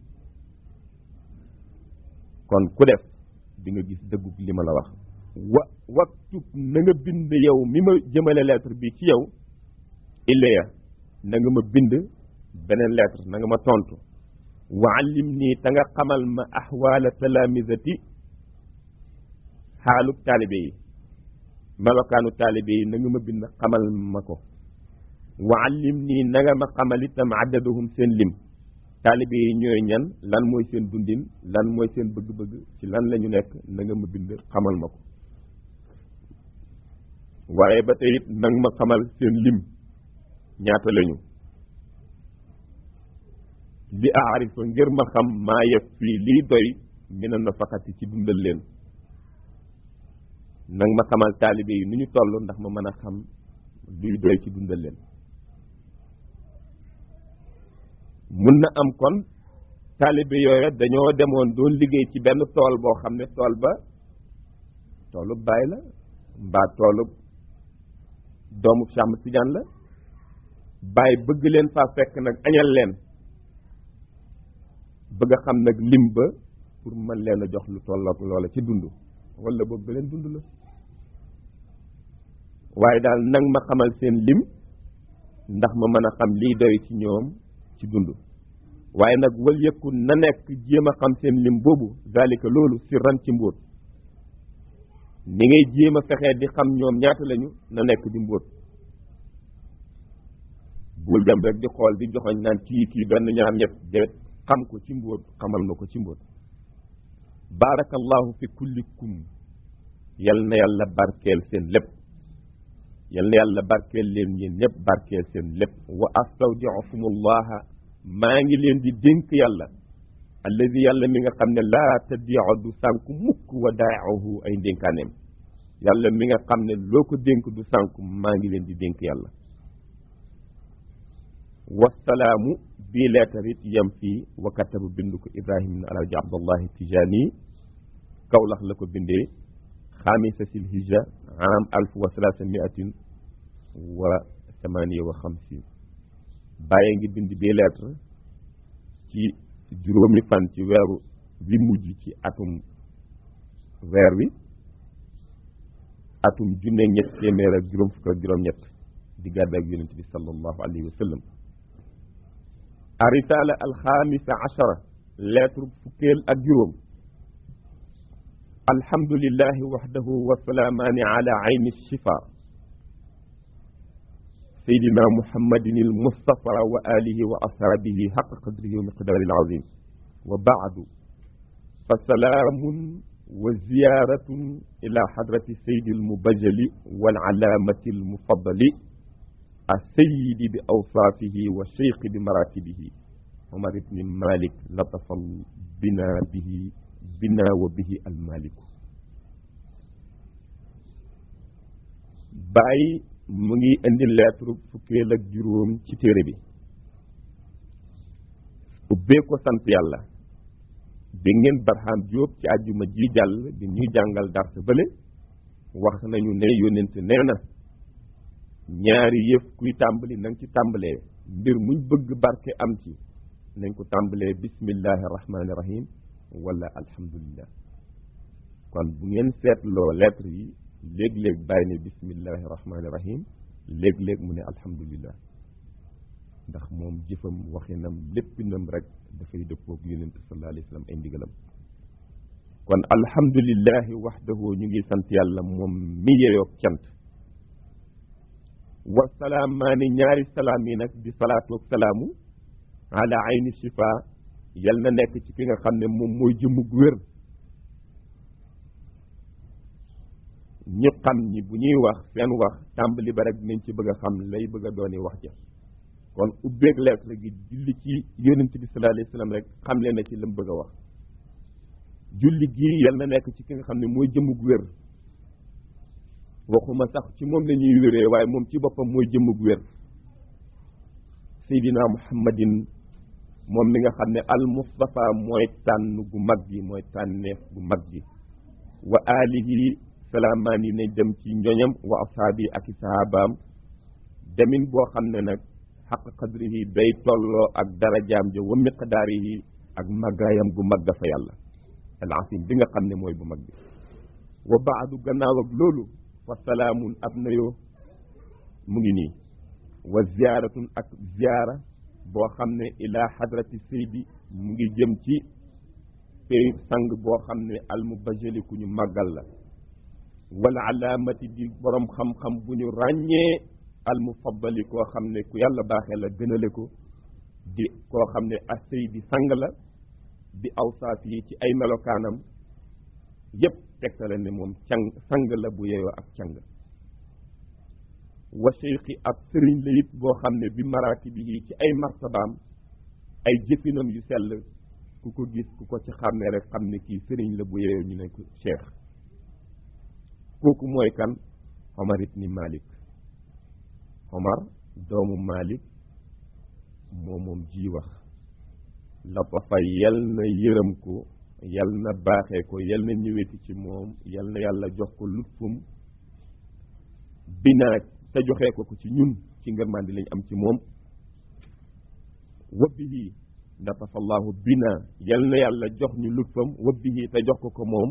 kon ku def di nga gis dëggub li ma la wax wa waktub na nga bind yow mi ma jëmale lettre bi ci yow illaya na nga ma bind beneen lettre na nga ma tontu wa allim nii te nga xamal ma ahwaala talaamisati xaalub taalibe yi melokaanu taalibe yi na nga ma bind xamal ma ko wa allim nii na nga ma xamal itam addaduhum seen lim taalibe yi ñooy ñan lan mooy seen dundin lan mooy seen bëgg-bëgg ci lan la ñu nekk na nga ma bind xamal ma ko waaye ba tey it nag ma xamal seen lim ñaata lañu li aarifa ngir ma xam maa yëf fii lii doy mina nafaqati ci dundal leen nag ma xamal taalibe yi nu ñu toll ndax ma mën a xam luy doy ci dundal leen mun na am kon taalibe yooyu dañoo demoon doon liggéey ci benn tool boo xam ne tool ba toolub baay la mbaa toolub doomu Cheikh Ahmad Tidiane la baay bëgg leen faa fekk nag añal leen bëgg a xam nag lim ba pour mën leen a jox lu tollook loola ci dund wala boog ba leen dund la waaye daal nag ma xamal seen lim ndax ma mën a xam liy doy ci ñoom ci dund waaye nag wal yëkku na nekk jéem a xam seen lim boobu zalika loolu si ran ci mbóot ni ngay jéem a fexee di xam ñoom ñaata lañu na nekk di mbóot bul dem rek di xool di joxoñ naan kii kii benn ñaar ñett déet xam ko ci mbóot xamal ma ko ci mbóot barakallahu fi kullikum yal na yàlla barkeel seen lépp yal na yàlla barkeel leen yéen ñëpp barkeel seen lépp wa astawdi'ukumullaha maa ngi leen di dénk yàlla alladi yàlla mi nga xam ne laa tadiu du sànku mukk wa daahu ay ndénkaaneem yàlla mi nga xam ne loo ko dénk du sànku maa ngi leen di dénk yàlla wasalaamu bii leetar it yem fii wa katabu bind ko ibrahim ibn alhaji abdullahi tijani kawlax la ko bindee xaamisa sil hijja am alf wa salaasa miatin wa samaniya wa xamsin bàyyi ngi bind bii lettre ci juróomi fan ci weeru bi mujj ci atum weer wi atum junne ñett téeméer ak juróom fukk ak juróom ñett di gàddaak yonent bi sallallahu alayhi wa sallam arisala alxamisa achara lettre fukkeel ak juróom alhamdulillahi waxdahu wasalaamaani ala ayni shifa سيدنا محمد المصطفى وآله وأصحابه حق قدره ومقداره العظيم وبعد فسلام وزيارة إلى حضرة السيد المبجل والعلامة المفضل السيد بأوصافه والشيخ بمراتبه عمر بن مالك لطف بنا به بنا وبه المالك باي mu ngi indi lettre fukkeel ak juróom ci téere bi ubbee ko sant yàlla bi ngeen barxaam jóob ci àjjuma ji jàll bi ñuy jàngal darsa bële wax nañu ne yónnent nee na ñaari yëf kuy tàmbali na nga ci tàmbalee mbir muñ bëgg barke am ci nañ ko tàmbalee bismillahi rahmaani rahim wala alhamdulillah kon bu ngeen seetloo lettre yi léeg-léeg bàyyi ne bismillahi rahmaani rahim léeg-léeg mu ne alhamdulillah ndax moom jëfam waxinam léppinam rek dafay dëppoog yonent sallallahu alayhi wa sallam ay ndigalam kon alhamdulillahi waxdahu ñu ngi sant yàlla moom mi yeyoog cant wasalaamaani ñaari salaam yi nag di salaatu ak salaamu ala ayni shifa yal na nekk ci ki nga xam ne moom mooy jëmmug wér ñi xam ñi bu ñuy wax seen wax tàmbali ba rek dinañ ci bëgg a xam lay bëgg a dooni wax ja kon ubbeeg lettre gi julli ci yonent bi sallallahu alayhi wasallam rek xam leen na ci lam bëgg a wax julli gi yal na nekk ci ki nga xam ne mooy jëmmug wér waxuma sax ci moom la ñuy wéree waaye moom ci boppam mooy jëmmug wér seydina muhammadin moom mi nga xam ne al mustafa mooy tànn gu mag gi mooy tànneef gu mag gi wa alihi salaamaan yi nañ dem ci njoñam wa ashaabi ak i sahabaam demin boo xam ne nag xaq qadrihi day tolloo ak darajaam ja wa miqdaarihi ak màggaayam gu mag fa yàlla al asim bi nga xam ne mooy bu mag bi wa baadu gannaaw ak loolu fa salaamun ab nayoo mu ngi nii wa ziyaaratun ak ziyaara boo xam ne ilaa hadrati seydi mu ngi jëm ci pay sang boo xam ne al mubajjali ku ñu màggal la wala alaamati di borom xam-xam bu ñu ràññee al mufaddali koo xam ne ku yàlla baaxee la gënale ko di koo xam ne a seydi sang la bi awsaaf yi ci ay melokaanam yépp tegtale ne moom càng sang la bu yeyoo ak càng wa cheikhi ab sëriñ la it boo xam ne bi maratibihi ci ay martabaam ay jëfinam yu sell ku ko gis ku ko ci xàmmee rek xam ne kii sëriñ la bu yeyoo ñu ne ko cheikh kooku mooy kan Omar ibni Malik Omar doomu Malik moo moom ji wax la ko fa yal na yërëm ko yal na baaxee ko yal na ñëweti ci moom yal na yàlla jox ko lutfum binaa te joxee ko ko ci ñun ci ngërmandi lañ am ci moom wabbihi natafallahu bina yal na yàlla jox ñu lutfam wabbihi te jox ko ko moom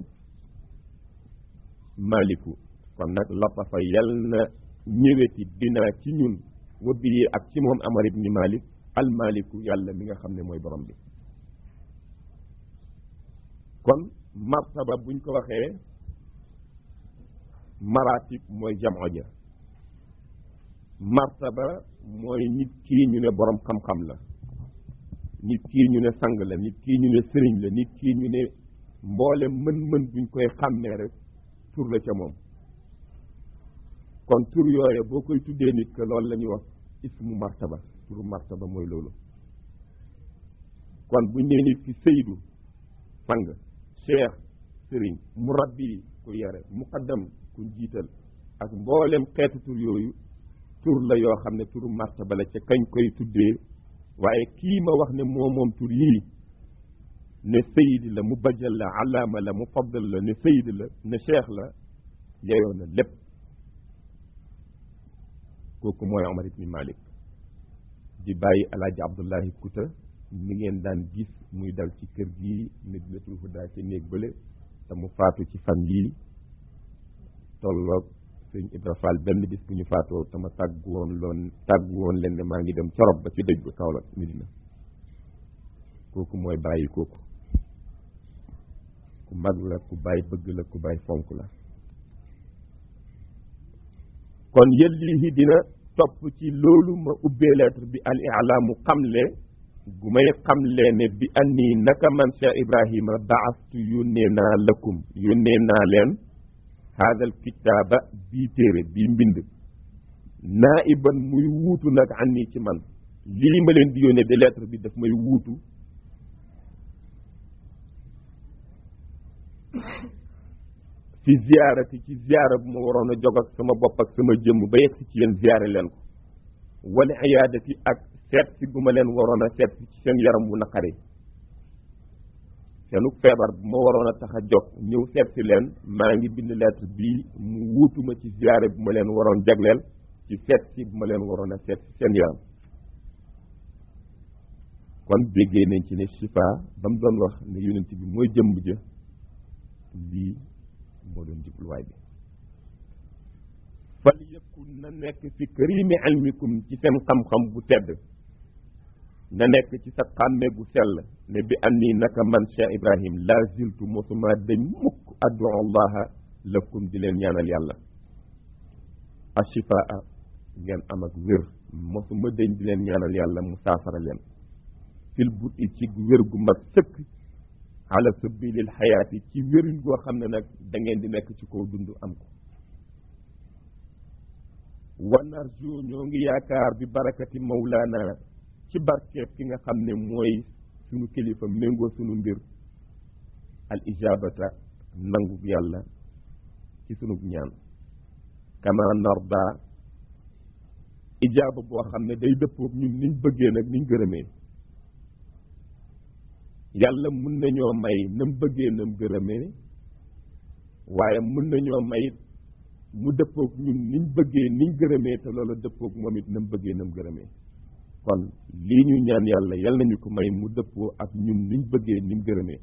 maliku kon nag latafa yal na ñëweti bina ci ñun wabbihi ak ci moom amar ibni malik al maliku yàlla mi nga xam ne mooy borom bi kon martaba buñ ko waxee maratib mooy jamoo ja martaba mooy nit kii ñu ne borom xam-xam la nit kii ñu ne sang la nit kii ñu ne sëriñ la nit kii ñu ne mboole mën-mën buñ koy xàmmee rek tur la ca moom kon tur yooye boo koy tuddee nit que loolu la ñuy wax ismu martaba turu martaba mooy loolu kon buñ nee nit ki sëydu sang cheikh sëriñ murabbi ku yare muqaddam ku jiital ak mboolem xeetu tur yooyu tur la yoo xam ne turu martaba la ca kañ koy tuddee waaye kii ma wax ne moo moom tur yii ne sayid la mu bajal la alaama la mu faddal la ne sayid la ne cheikh la yeyoo na lépp kooku mooy Omar ibni Malik di bàyyi alaaji Abdullahi Kuta mi ngeen daan gis muy dal ci kër gii Medinatul Huda ci néeg bële te mu faatu ci fan yii tolloog sëñ Ibra Fall benn bis bu ñu faatoo tama tàggu woon loon tàggu woon leen ne maa ngi dem corob ba ci dëj ba Kaolack Medina kooku mooy bàyyi kooku ku mag la ku bàyyi bëgg la ku bàyyi fonk la kon yëllihi dina topp ci loolu ma ubbee lettre bi al ilaamu xamle gu may xamle ne bi anni naka man Cheikh Ibrahima baastu yónnee naa lakum yónnee naa leen haadal kitaaba bii téere bii mbind naa iban muy wuutu nag anni ci man lii ma leen di yónnee de lettre bi daf may wuutu fi ziyaarati ci ziyaara bu ma waroon a jog ak sama bopp ak sama jëmm ba yegg si ci yéen ziyaare leen ko wala iyaadati ak seet si gu ma leen waroon a seet si ci seen yaram bu naqari seenu feebar bu ma waroon a tax a jog ñëw seet si leen maa ngi bind lettre bii mu wuutuma ci ziyaare bu ma leen waroon jagleel ci seet si bu ma leen waroon a seet si seen yaram kon béggee nañ ci ne shifa ba mu doon wax ne yonent bi mooy jëmb ja lii moo doon jubluwaay bi fal yakun na nekk fi karimi ilmikum ci seen xam-xam bu tedd na nekk ci sa xàmme gu sell ne bi anni naka man Cheikh Ibrahim la ziltu mosuma dañ mukk addu allaha lakum di leen ñaanal yàlla ashifaa ngeen am ak wér mosuma dañ di leen ñaanal yàlla mu saafara leen fil but i ci wér gu mag sëkk ala sabilil xayaati ci wérin goo xam ne nag da ngeen di nekk ci kaw dund am ko wanarju ñoo ngi yaakaar bi barakati mawlaana ci barkeeb ki nga xam ne mooy sunu kilifa méngoo sunu mbir al ijabata nangu yàlla ci sunu ñaan kama narda ijaaba boo xam ne day dëppoog ñun niñ bëggee nag niñ gërëmee yàlla mun nañoo may nam bëggee nam gërëmee waaye mun nañoo may mu dëppoog ñun niñ bëggee niñ gërëmee te loolu dëppoog moom it nam bëggee nam gërëmee kon lii ñu ñaan yàlla yal nañu ko may mu dëppoo ak ñun niñ bëggee niñ gërëmee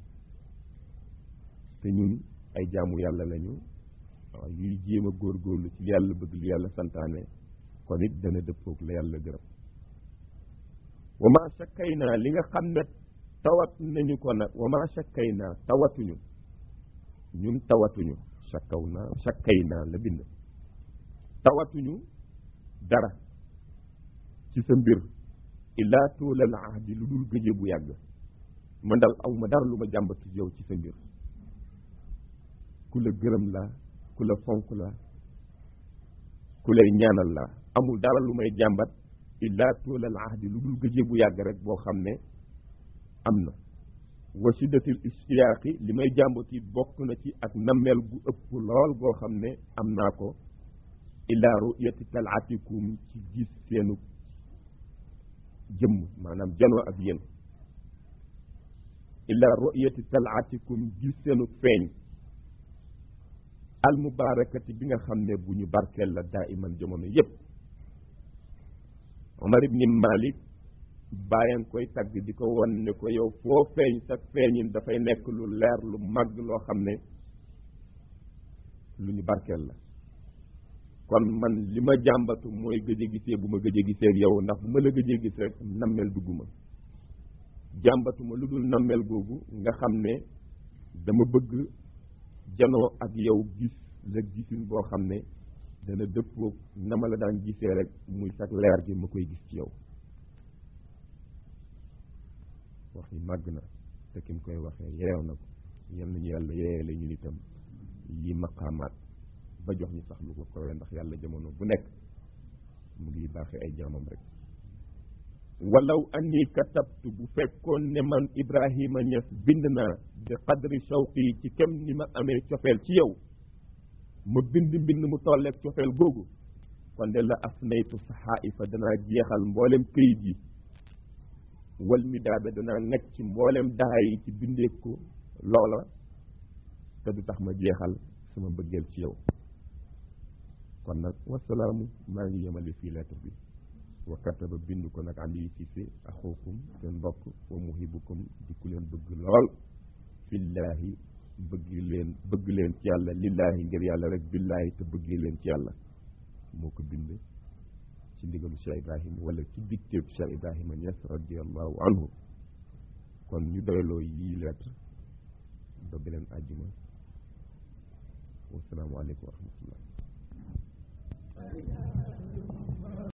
te ñun ay jaamu yàlla lañu waaw yuy jéem a góorgóorlu ci li yàlla bëgg lu yàlla santaane kon it dana dëppoog la yàlla gërëm wa ma sakkay naa li nga xam ne tawat nañu ko nag wa ma sakkay naa tawatuñu ñun tawatuñu sakkaw naa sakkay naa la bind tawatuñu dara ci sa mbir illaa tuulal ahdi lu dul gëje bu yàgg man dal aw ma dara lu ma jàmbatu yow ci sa mbir ku la gërëm la ku la fonk la ku lay ñaanal la amul dara lu may jàmbat illaa tuulal ahdi lu dul gëje bu yàgg rek boo xam ne am na wa shiddatil istiyaaqi li may jàmbat yi bokk na ci ak nammeel gu ëpp lool goo xam ne am naa ko illaa ru'yati talaatikum ci gis seenu jëmm maanaam janoo ak yéen illa ru'yati talaatikum gis seenu feeñ al mubarakati bi nga xam ne bu ñu barkeel la daa iman jamono yépp Omar ibni Malik bàyyan koy tagg di ko won ne ko yow foo feeñ sa feeñin dafay nekk lu leer lu màgg loo xam ne lu ñu barkeel la kon man li ma jàmbatu mooy gëj a gisee bu ma gëj a gisee ak yow ndax bu ma la gëj a gis rek nammel dugguma jàmbatuma lu dul nammel googu nga xam ne dama bëgg janoo ak yow gis la gisin boo xam ne dana dëppoo na ma la daan gisee rek muy sax leer gi ma koy gis ci yow wax yi màgg na te ki mu koy waxee yeew na ko yal nañu yàlla yeeyee la ñun itam yi maqaamaat ba jox ñu sax lu ko kowee ndax yàlla jamono bu nekk mu ngi baaxee ay jaamam rek walaw anni katabtu bu fekkoon ne man Ibrahima Niass bind naa bi qadri shawqi ci kem ni ma amee cofeel ci yow ma bind mbind mu tolleeg cofeel googu kon de la afnaytu saxaa'ifa danaa jeexal mboolem këyit yi wal mi daabe danaa nekk ci mboolem daa yi ci bindee ko loola te du tax ma jeexal sama bëggeel ci yow kon nag wasalaamu maa ngi yemale fii lettre bi wa kataba bind ko nag Aliou Cissé axukum seen mbokk wa muhibukum di ku leen bëgg lool fillaahi bëgg leen bëgg leen ci yàlla lillaahi ngir yàlla rek billaahi te bëggee leen ci yàlla moo ko bind ci ndigalu Cheikh Ibrahima wala ci dictéeb Cheikh Ibrahima Niass radiallahu anhu kon ñu doyloo yii lettre ba beneen àjjuma wasalaamu aleykum wa rahmatullah